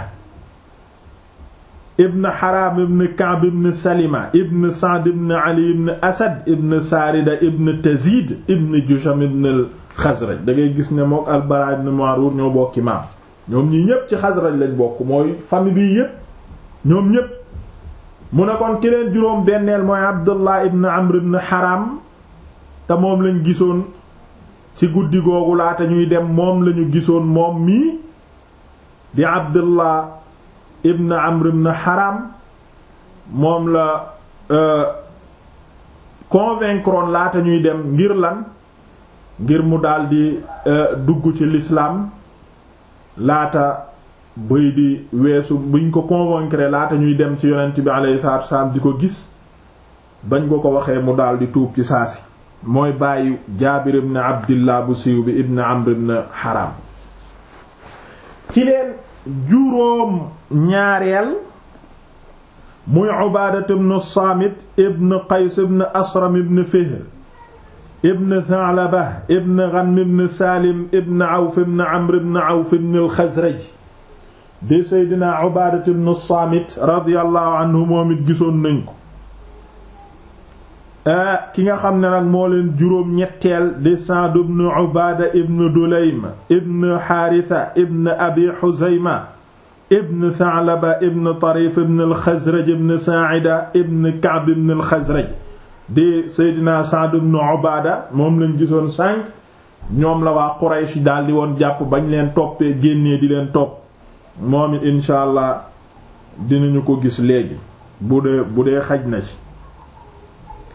ibn Haram ibn Ka'b ibn Salima ibn Sa'd ibn Ali ibn Asad ibn Saarida ibn Tazid ibn Jusham ibn al-Xasraj da ngay gis ne mook al-Bara ibn Ma'rur ñoo bokki maam ñoom ñii ñépp ci Xasraj lañ bokk mooy famille bii yépp ñoom ñépp mu ne kon ki leen juróom benneel mooy Abdullah ibn Amr ibn Haram te moom lañ gisoon ci guddi googu laata ñuy dem moom lañu gisoon moom mii di Abdullah ibn Amr ibn Haram moom la convaincre laata ñuy dem ngir lan ngir mu daldi dugg ci l'islam laata bëy di weesu buñ ko convaincre laata ñuy dem ci yonent bi alayhi salaatu wasallam di ko gis bañ ko ko waxee mu daldi tuub ci saasi mooy bàyyi Jaabir ibn Abdillah bu siiw bi ibn Amr ibn Haram ki leen juróom ñaareel muy Ubaadatu ibn Saamit ibn Qays ibn Asram ibn Fihr ibn Tha'laba ibn Ghanm ibn Salim ibn Awf ibn Amr ibn Awf ibn al-Khazraj di Seydina Ubaadatu ibn Saamit radiyallahu anhu moom it gisoon nañ ko ki nga xam ne nag moo leen juróom ñetteel di Sa'd ibn Ubaada ibn Dulaym ibn Haritha ibn Abi Huzayma ibn Tha'laba ibn Tarif ibn al-Khazraj ibn Sa'ida ibn Ka'b ibn al-Khazraj di Seydina Sa'd ibn Ubaada moom lañ gisoon sànq ñoom la waa Quraysh daldi woon jàpp bañ leen toppee génnee di leen topp moom it incha allah dinañu ko gis léegi bu dee bu dee xaj na ci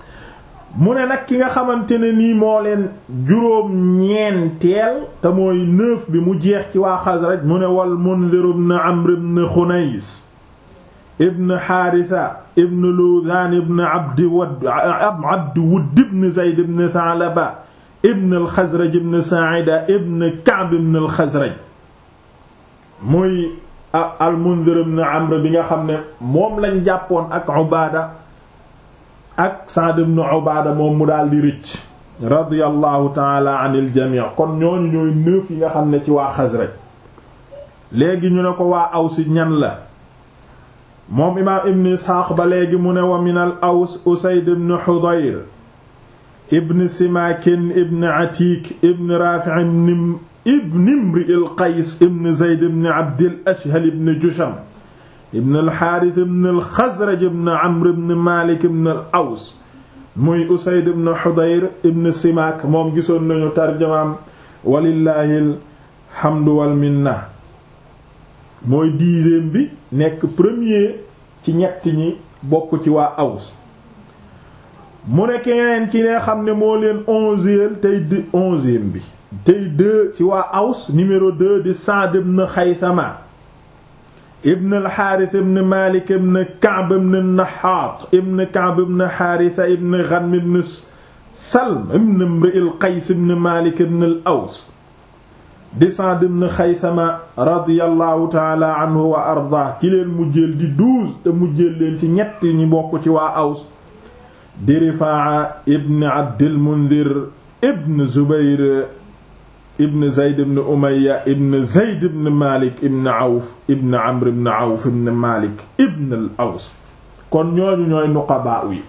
mu ne nag ki nga xamante ne nii moo leen juróom ñeenteel te mooy neuf bi mu jeex ci waa Xasraj mu ne wal Mundir ibn Amr ibn Xunays ibn Haritha ibn Ludhan ibn Abdi Wad Abdi Wudd ibn Zayd ibn Thalaba ibn al-Khazraj ibn Sa'ida ibn Ka'b ibn al-Khazraj muy al-Mundhir ibn Amr bi nga xam ne moom lañ jàppoon ak Ubaada ak Sa'd ibn Ubaada moom mu daal di rëcc radiyallahu ta'ala anil jami' kon ñooñu ñooy neuf yi nga xam ne ci waa Xasraj léegi ñu ne ko waa Aws ñan la moom imaam ibn Isxaaq ba léegi mu ne wa min al Aws Usayd ibn Hudayr ibn Simakin ibn Atik ibn Rafi' ibn Imri al-Qays ibn Zayd ibn Abd al-Ashhal ibn Jusham ibn al-Harith ibn al-Khazraj ibn Amr ibn Malik ibn al-Aws muy Usayd ibn Hudayr ibn Simak moom gisoon nañu tarjamaam walillahi alhamdu wal minna mooy dixième bi nekk premier ci ñett ñi bokk ci waa Aws mu ne keneen ki ne xam ne moo leen onzième tey di onzième bi tey deux ci waa Aws numéro deux di Sa'd ibn Khaythama ibn al-Harith ibn Malik ibn Ka'b ibn Nahhat ibn Ka'b ibn Haritha ibn Ghanm ibn Salm ibn Imri al-Qays ibn Malik ibn al-Aws di Sa'd ibn Khaythama radiyallahu ta'ala anhu wa arda ki leen mujjeel di douze te mujjeel leen ci ñett ñi bokk ci waa Aws di Rifaa'a ibn Abdil Mundhir ibn Zubayr ibn Zayd ibn Umayya ibn Zayd ibn Malik ibn Awf ibn Amr ibn Awf ibn Malik ibn al-Aws kon ñooñu ñooy nuqabaa yi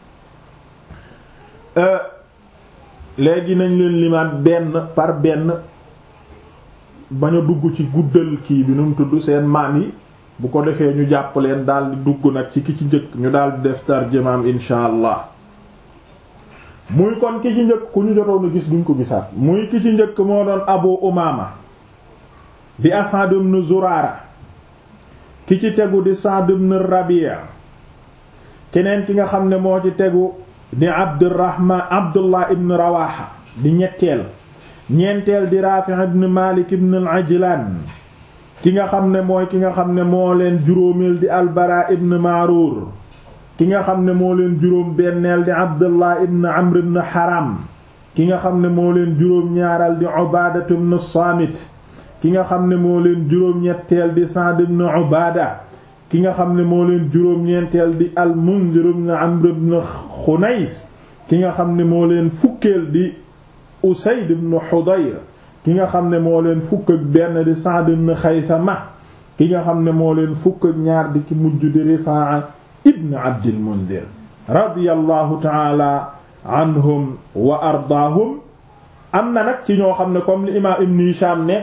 léegi nañ leen limaat benn par benn bañ a dugg ci guddal kii bi nu mu tudd seen maam yi bu ko defee ñu jàpp leen daal di dugg nag ci ki ci njëkk ñu daal di def tarjamaam insha allah muy kon ki ci njëkk ku ñu jotoon a gis duñ ko gisaat muy ki ci njëkk moo doon Abu Umaama di Asad ibn Zurara ki ci tegu di Sa'd ibn Rabi' keneen ki nga xam ne moo ci tegu di Abdurrahman Abdullah ibn Rawaha di ñetteel ñeenteel di Rafi' ibn Malik ibn al-Ajlan ki nga xam ne mooy ki nga xam ne moo leen juróomeel di Al-Bara ibn Ma'rur ki nga xam ne moo leen juróom benneel di Abdullah ibn Amr ibn Haram ki nga xam ne moo leen juróom ñaaral di Ubaada ibn Saamit ki nga xam ne moo leen juróom ñetteel di Sa'd ibn Ubaada ki nga xam ne moo leen juróom ñeenteel di Al-Mundhir ibn Amr ibn Xunays ki nga xam ne moo leen fukkeel di Usayd ibn Hudayr ki nga xam ne moo leen fukk ak benn di Sa'd ibn Khaythama ki nga xam ne moo leen fukk ak ñaar di ki mujj di Rifaa'a ibn Abdil Mundhir radiyallahu ta'ala anhum wa ardaahum am na nag ci ñoo xam ne comme li imaam Ibn Hisham ne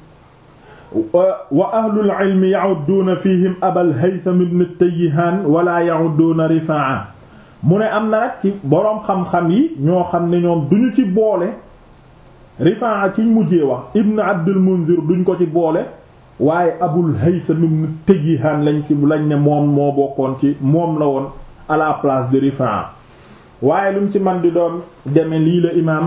wa ahlul ilmi ya'udduuna fihim Abal Haytham ibn Tayyihaan wala ya'udduuna Rifaa'a mu ne am na nag ci boroom xam-xam yi ñoo xam ne ñoom duñu ci boole Rifaa kiñ mujjee wax Ibn Abdul Munzir duñ ko ci boole waaye Abul Haytham ibn Tayyihan lañ ci lañ ne moom moo bokkoon ci moom la woon à la place de Rifaa waaye lu mu ci man di doon deme lii la imaam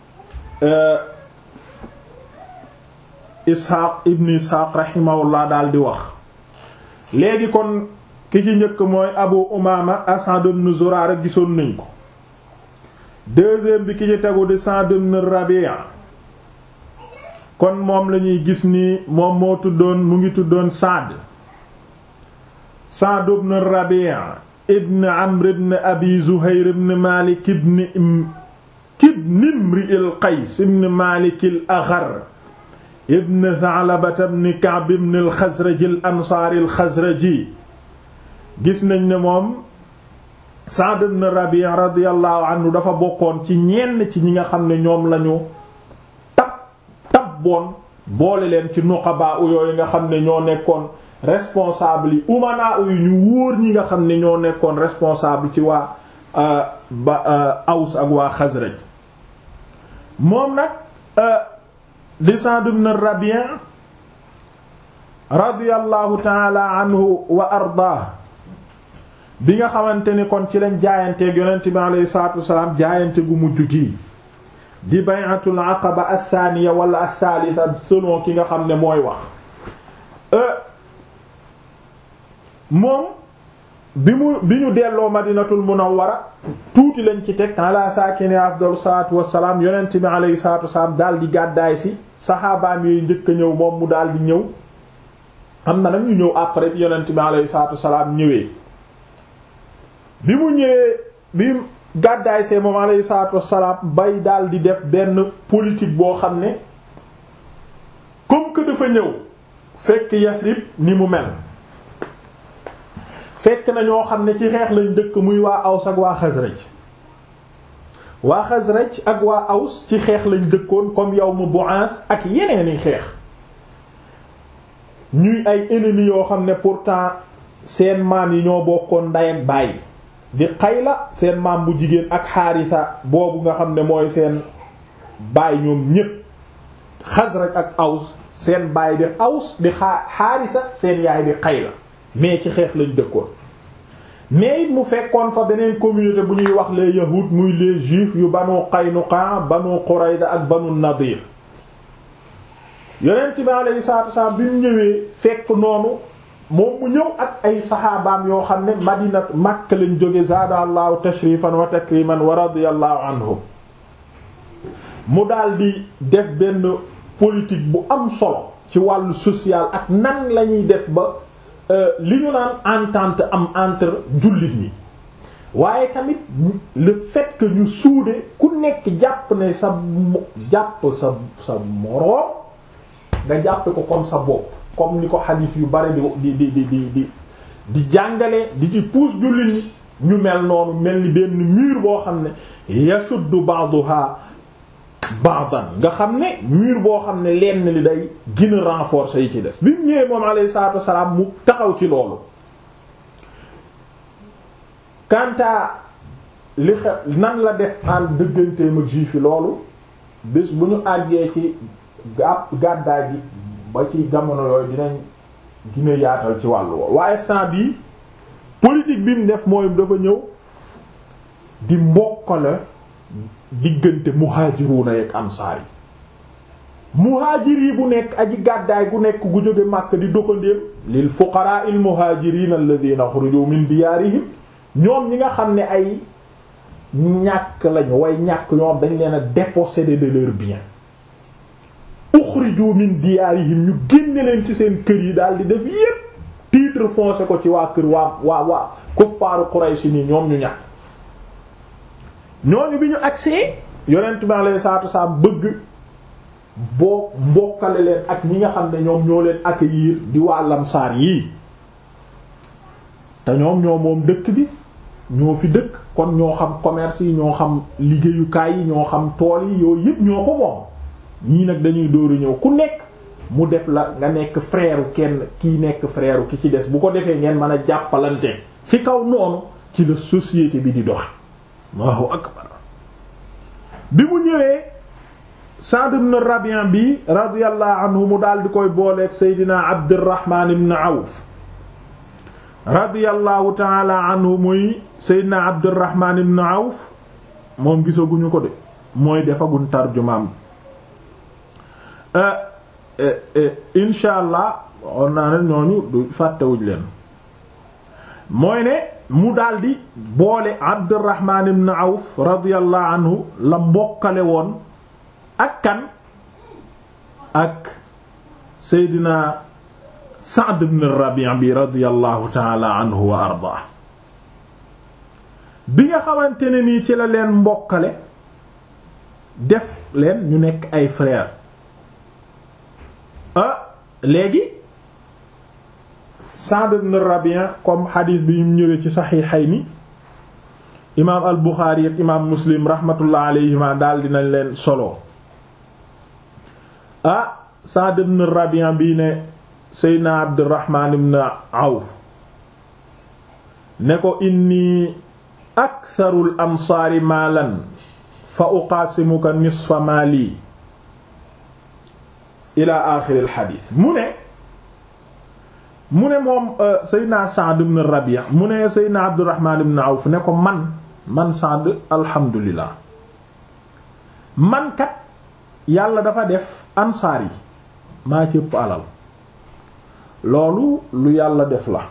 Isxaaq ibn Isxaaq rahimahullah daal di wax léegi kon ki ci njëkk mooy Abu Umaama Asad ibn Zurara gisoon nañ ko deuxième bi ki ci tegu di Sa'd ibn Rabi'a kon moom lañuy gis ni moom moo tuddoon mu ngi tuddoon Sa'd Sa'd ibn Rabi'a ibn Amr ibn Abi Zuhayr ibn Malik ibn ibn Imri al-Qays ibn Malik al-Aghar ibn Tha'laba ibn Ka'b ibn al-Khazraj al-Ansari al-Khazraji gis nañ ne moom Sa'd ibn Rabi' radiyallahu anhu dafa bokkoon ci ñenn ci ñi nga xam ne ñoom lañu tab tabboon boole leen ci nuqaba yooyu nga xam ne ñoo nekkoon responsable yi umana yu ñu wóor ñi nga xam ne ñoo nekkoon responsable ci waa ba Aws ak waa Xasraj moom nag di Sa'd ibn Rabi' radiyallahu ta'ala anhu wa ardaah bi nga xamante ni kon ci lañ jaayanteeg yonent bi alayhi salaatu wasalaam jaayante gu mujj gii di bay'atul aqaba athaniya wala athalitha selon ki nga xam ne mooy wax moom bi mu bi ñu delloo madinatul munawwara tuuti lañ ci teg ala saakini afdalu salaatu wassalaam yonent bi alayhi salaatu wassalaam daal di gàddaay si saxaabaam yooyu njëkk a ñëw moom mu daal di ñëw am na nag ñu ñëw après bi yonent bi alayhi salaatu wassalaam ñëwee bi mu ñëwee bi gàddaay see moom alayhi salaatu wassalaam bay daal di def benn politique boo xam ne comme que dafa ñëw fekk Yasrib ni mu mel fekk na ñoo xam ne ci xeex lañ dëkk muy waa Aws ak waa Xasraj waa Xasraj ak waa Aws ci xeex lañ dëkkoon comme yawmu Bu'ath ak yeneeni xeex ñuy ay ennemis yoo xam ne pourtant seen maam yi ñoo bokkoon nday ak baay di Xayla seen maam bu jigéen ak Xaarisa boobu nga xam ne mooy seen baay ñoom ñépp Xasraj ak Aws seen baay di Aws di Xaarisa seen yaay di Xayla mais ci xeex lañ dëkkoon mais it mu fekkoon fa beneen communauté bu ñuy wax les yahuud muy les juifs yu banu Qaynuqa banu Qurayza ak banu Nadir yonent bi alayhi salaatu wasallam bi mu ñëwee fekk noonu moom mu ñëw ak ay saxaabaam yoo xam ne madinat Makka lañ jóge zaada allahu tashrifan wa takriman wa radiyallahu anhum mu daldi def benn politique bu am solo ci wàllu social ak nan lañuy def ba li ñu naan entente am entre jullit ñi waaye tamit le fait que ñu suude ku nekk jàpp ne sa jàpp sa sa moroom nga jàppe ko comme sa bopp comme ni ko xadiis yu bari di di di di di di jàngale di ci puus jullit ñi ñu mel noonu mel ni benn mur boo xam ne yashuddu ba'daha ba'dan nga xam ne mur boo xam ne lenn li day gën a renforcer yi ci des bi mu ñëwee moom alayhi salaatu wassalaam mu taxaw ci loolu kanta li xew nan la def en dëgganteem ak juif yi loolu bés bu ñu àggee ci gàpp gàddaay gi ba ci jamono yooyu dinañ gën a yaatal ci wàllu woowu waaye instant bii politique bi mu def mooy dafa ñëw di mbokkale diggante muhaajiruuna ak ansaar yi muhaajir yi bu nekk aji gàddaay gu nekk gu jóge Makka di doxandéem lil fuqaraa il muhaajiriina alladhiina uxrijuu min diyaarihim ñoom ñi nga xam ne ay ñàkk lañu way ñàkk ñoom dañ leen a déposséder de leurs biens uxrijuu min diyaarihim ñu génne leen ci seen kër yi daal di def yépp titre foncé ko ci waa kër waa waa waa kuffaaru Quraysh ni ñoom ñu ñàkk ñooñu bi ñu agsee yonent bi alayhi salaatu wasallam bëgg boo mbokkale leen ak ñi nga xam ne ñoom ñoo leen accueillir di waa lamsaar yii te ñoom ñoo moom dëkk bi ñoo fi dëkk kon ñoo xam commerce yi ñoo xam liggéeyukaay yi ñoo xam tool yi yooyu yëpp ñoo ko moom ñii nag dañuy dóoru ñëw ku nekk mu def la nga nekk frère kenn kii nekk frère ki ci des bu ko defee ngeen mën a jàppalante ci kaw noonu ci la société bi di doxe Allahu akbar bi mu ñëwee Sa'd ibn Rabi'a bi radiyallahu anhu mu daal di koy booleeg Seydina Abdurrahman ibn Awf radiyallahu ta'ala anhu muy Seydina Abdurrahman ibn Awf moom gisaguñu ko de mooy defaguñ tarjumaam insha allah on naa ne ñooñu du fàttewuñ leen mooy ne mu daldi boole Abdurrahman ibn Awf radiyallahu anhu la mbokkale woon ak kan ak Seydina Sa'd ibn Rabi' bi radiyallahu ta'ala anhu wa ardaa bi nga xamante ne nii ci la leen mbokkale def leen ñu nekk ay frère ah léegi Sa'd ibn Rabi' comme xadiis bi ñu ñëwee ci Sahihayni imaam al Buxaari ak imaam Muslim rahmatullah alayhima daal dinañ leen solo ah Sa'd ibn Rabi' bii ne Seydina Abdurrahman ibn Awf ne ko inni aktharul ansaari maalan fa uqaasimuka nisfa maali ila aaxiril xadiis mu ne mu ne moom Seydina Sa'd ibn Rabi' mu ne Seydina Abdurrahman ibn Awf ne ko man man Sa'd alhamdulillah man kat yàlla dafa def ansaar yi maa ci ëpp alal loolu lu yàlla def la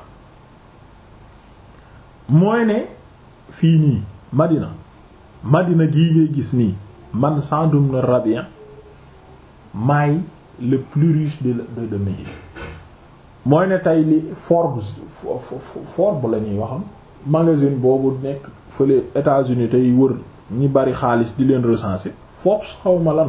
mooy ne fii nii Madina Madina gii ngay gis nii man Sa'd ibn Rabi' maay le plus riche de de de Médine mooy ne tey li Forbes Forbes la ñuy waxam magazine boobu nekk fële États-Unis tey wër ñi bari xaalis di leen recenser Forbes xawma lan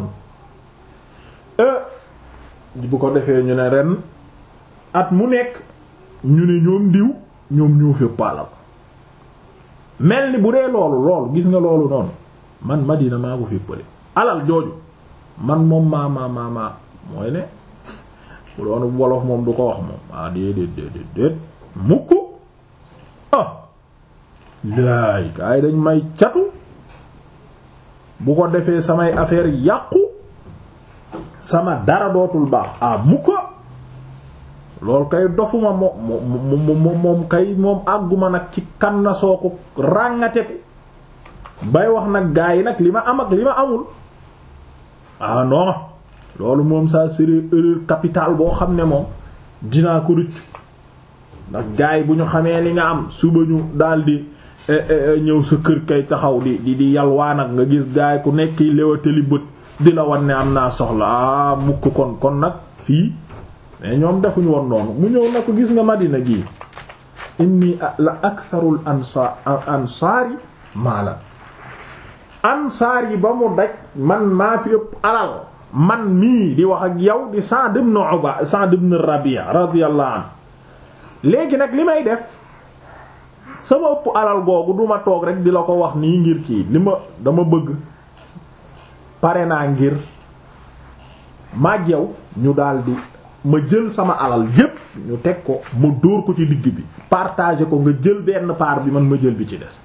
bu ko defee ñu ne ren at mu nekk ñu ne ñoom diw ñoom ñoo fépp alal mel ni bu dee loolu loolu gis nga loolu noonu man Madina maa ko féppale alal jooju man moom maa maa maa maa mooy ne bu doonu wolof moom du ko wax moom ah déedéet déedéet déet mukk ah laay kaay dañ may catu bu ko defee samay affaire yàqu sama dara dootul baax ah mukk loolu kay dofuma moom moom moom kay moom àgguma nag ci kan na soo ko ràngateku bay wax nag gaa yi nag li ma am ak li ma amul ah non loolu moom ça serait erreur capitale boo xam ne moom dinaa ko rëccu ndax gaa yi bu ñu xamee li nga am suba ñu daldi ñëw sa kër kay taxaw di di di yalwaa nag nga gis gaa yi ku nekk léwatali bët di la wan ne am naa soxla ah mukk kon kon nag fii mais ñoom defuñu woon noonu mu ñëw na ko gis nga Madina gii inni la aktharul ansaar ansaari maala ansaar yi ba mu daj man maa fi ëpp alal man mii di wax ak yow di Sa'd ibn Uba Sa'd ibn Rabi' radiyallahu anhu léegi nag li may def sama ëpp alal googu duma toog rek di la ko wax nii ngir kii li ma dama bëgg pare naa ngir maag yow ñu daldi ma jël sama alal yépp ñu teg ko ma dóor ko ci digg bi partager ko nga jël benn part bi man ma jël bi ci des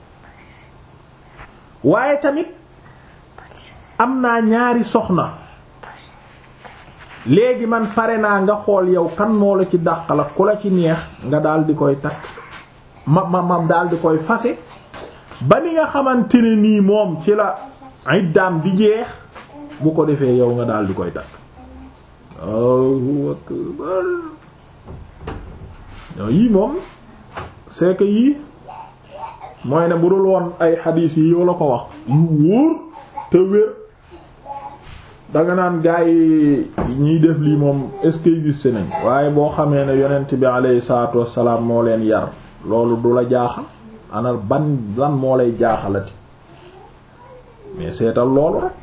waaye tamit am naa ñaari soxna léegi man pare naa nga xool yow kan moo la ci dàq la ku la ci neex nga daal di koy takk ma ma ma daal di koy fase ba ni nga xamante ne nii moom ci la iddaam di jeex bu ko defee yow nga daal di koy takk Allahu akbar yii moom c'est que yii mooy ne bu dul woon ay xadiis yi yow la ko wax yu wóor te wér danga naan gaa yi ñiy def lii moom est-ce que existe nañ waaye boo xamee ne yonent bi alayhi salaatu wassalaam moo leen yar loolu du la jaaxal anal ban lan moo lay jaaxalati mais seetal loolu rek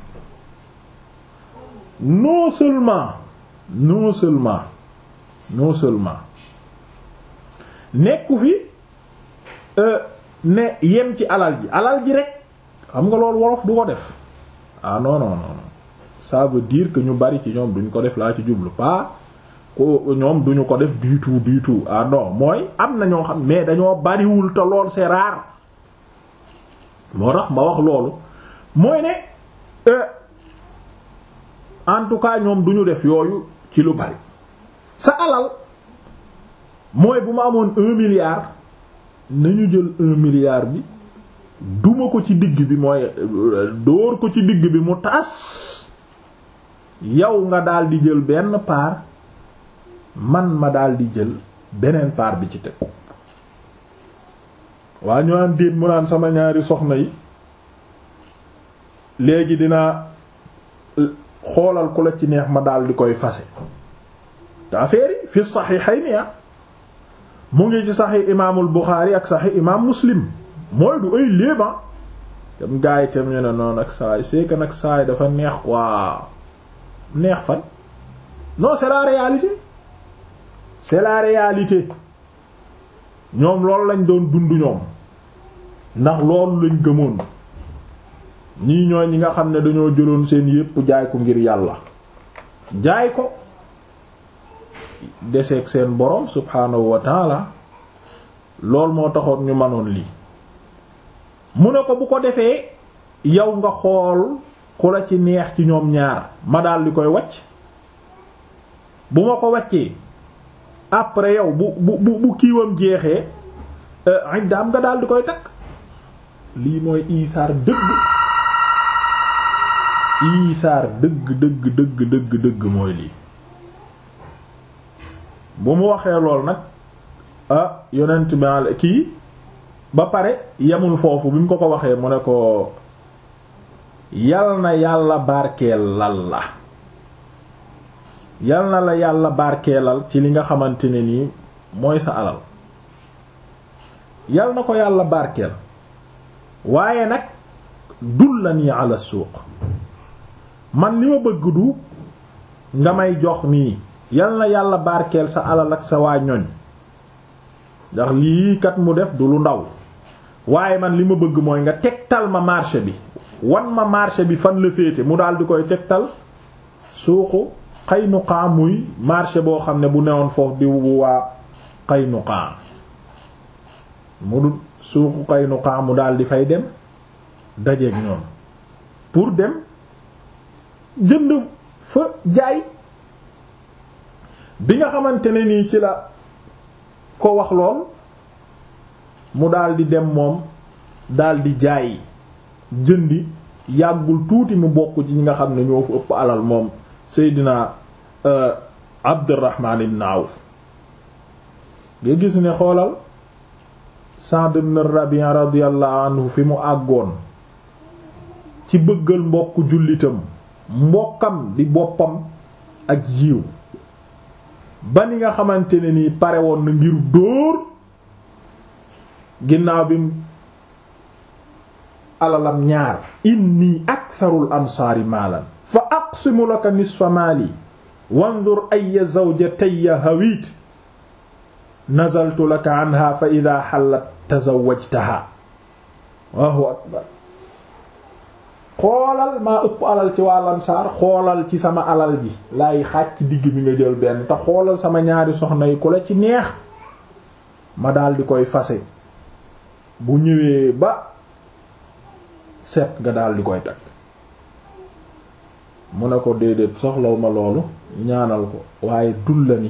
non seulement non seulement non seulement nekku fi ne yem ci alal ji alal ji rek xam nga loolu wolof du ko def ah non non non ça veut dire que ñu bari ci ñoom duñ ko def laa ci jublu pas ko ñoom duñu ko def du tout du tout ah non mooy am na ñoo xam mais dañoo bariwul te lool c'est rare moo tax ma wax loolu mooy ne en tout cas ñoom duñu def yooyu ci lu bari sa alal mooy bu ma amoon un milliard nañu jël un milliard bi duma ko ci digg bi mooy dóor ko ci digg bi mu tas yow nga daal di jël benn part man ma daal di jël beneen part bi ci teg waa ñu naan déet mu naan sama ñaari soxna yi léegi dinaa xoolal ku la ci neex ma daal di koy fase te affaire yi fi saxiixayni mu ngi ci saxiix imaamul Buxaari ak saxiix imaam Muslim mooy du ay léeba tam gaa yi tam ñu ne noonu ak saay c'est que nag saay dafa neex quoi neex fan non c'est la réalité c'est la réalité ñoom loolu lañ doon dund ñoom ndax loolu lañ gëmoon ñii ñooy ñi nga xam ne dañoo jëloon seen yépp jaay ko ngir yàlla jaay ko deseeg seen borom subhaanahu wa taala lool moo taxoon ñu manoon lii mu ne ko bu ko defee yow nga xool ku la ci neex ci ñoom ñaar ma daal di koy wacc bu ma ko waccee après yow bu bu bu bu kiiwam jeexee iddaam nga daal di koy takk lii mooy isaar dëgg isaar dëgg dëgg dëgg dëgg dëgg mooy lii bu mu waxee lool nag ah yonent bi kii ba pare yemul foofu bi mu ko ko waxee mu ne ko yal na yàlla barkeelal la yal na la yàlla barkeelal ci li nga xamante ne nii mooy sa alal yal na ko yàlla barkeel waaye nag dullani ala suuq man li ma bëgg du nga may jox nii yal na yàlla barkeel sa alal ak sa waa ñoñ ndax lii kat mu def du lu ndaw waaye man li ma bëgg mooy nga tegtal ma marché bi wan ma marché bi fan la féete mu daal di koy tegtal suuqu Qaynuqa muy marché boo xam ne bu newoon foofu di waa Qaynuqa mu du suuqu Qaynuqa mu daal di fay dem dajeeg ñoom pour dem jënd fa jaay bi nga xamante ne nii ci la ko wax lool mu daal di dem moom daal di jaay jëndi yàggul tuuti mu bokk ci ñi nga xam ne ñoo fu ëpp alal moom Seydina Abdurrahman ibn Awf nga gis ne xoolal Sa'd ibn Rabi' radiyallahu anhu fi mu àggoon ci bëggal mbokk jullitam mbokkam di boppam ak yiw ba ni nga xamante ne nii pare woon na ngir dóor ginnaaw bi alalam ñaar inni aktharul ansaari maalan fa aqsimu laka nisfa maali wanzur ayya zawjatayya hawit nazaltu laka anha fa idha hallat tazawwajtaha Allahu akbar xoolal maa ëpp alal ci waa lansaar xoolal ci sama alal ji laay xaaj ci digg bi nga jël benn te xoolal sama ñaari soxna yi ku la ci neex ma daal di koy fase bu ñëwee ba set nga daal di koy takk mu ne ko déedéet soxlaw ma loolu ñaanal ko waaye dul la ni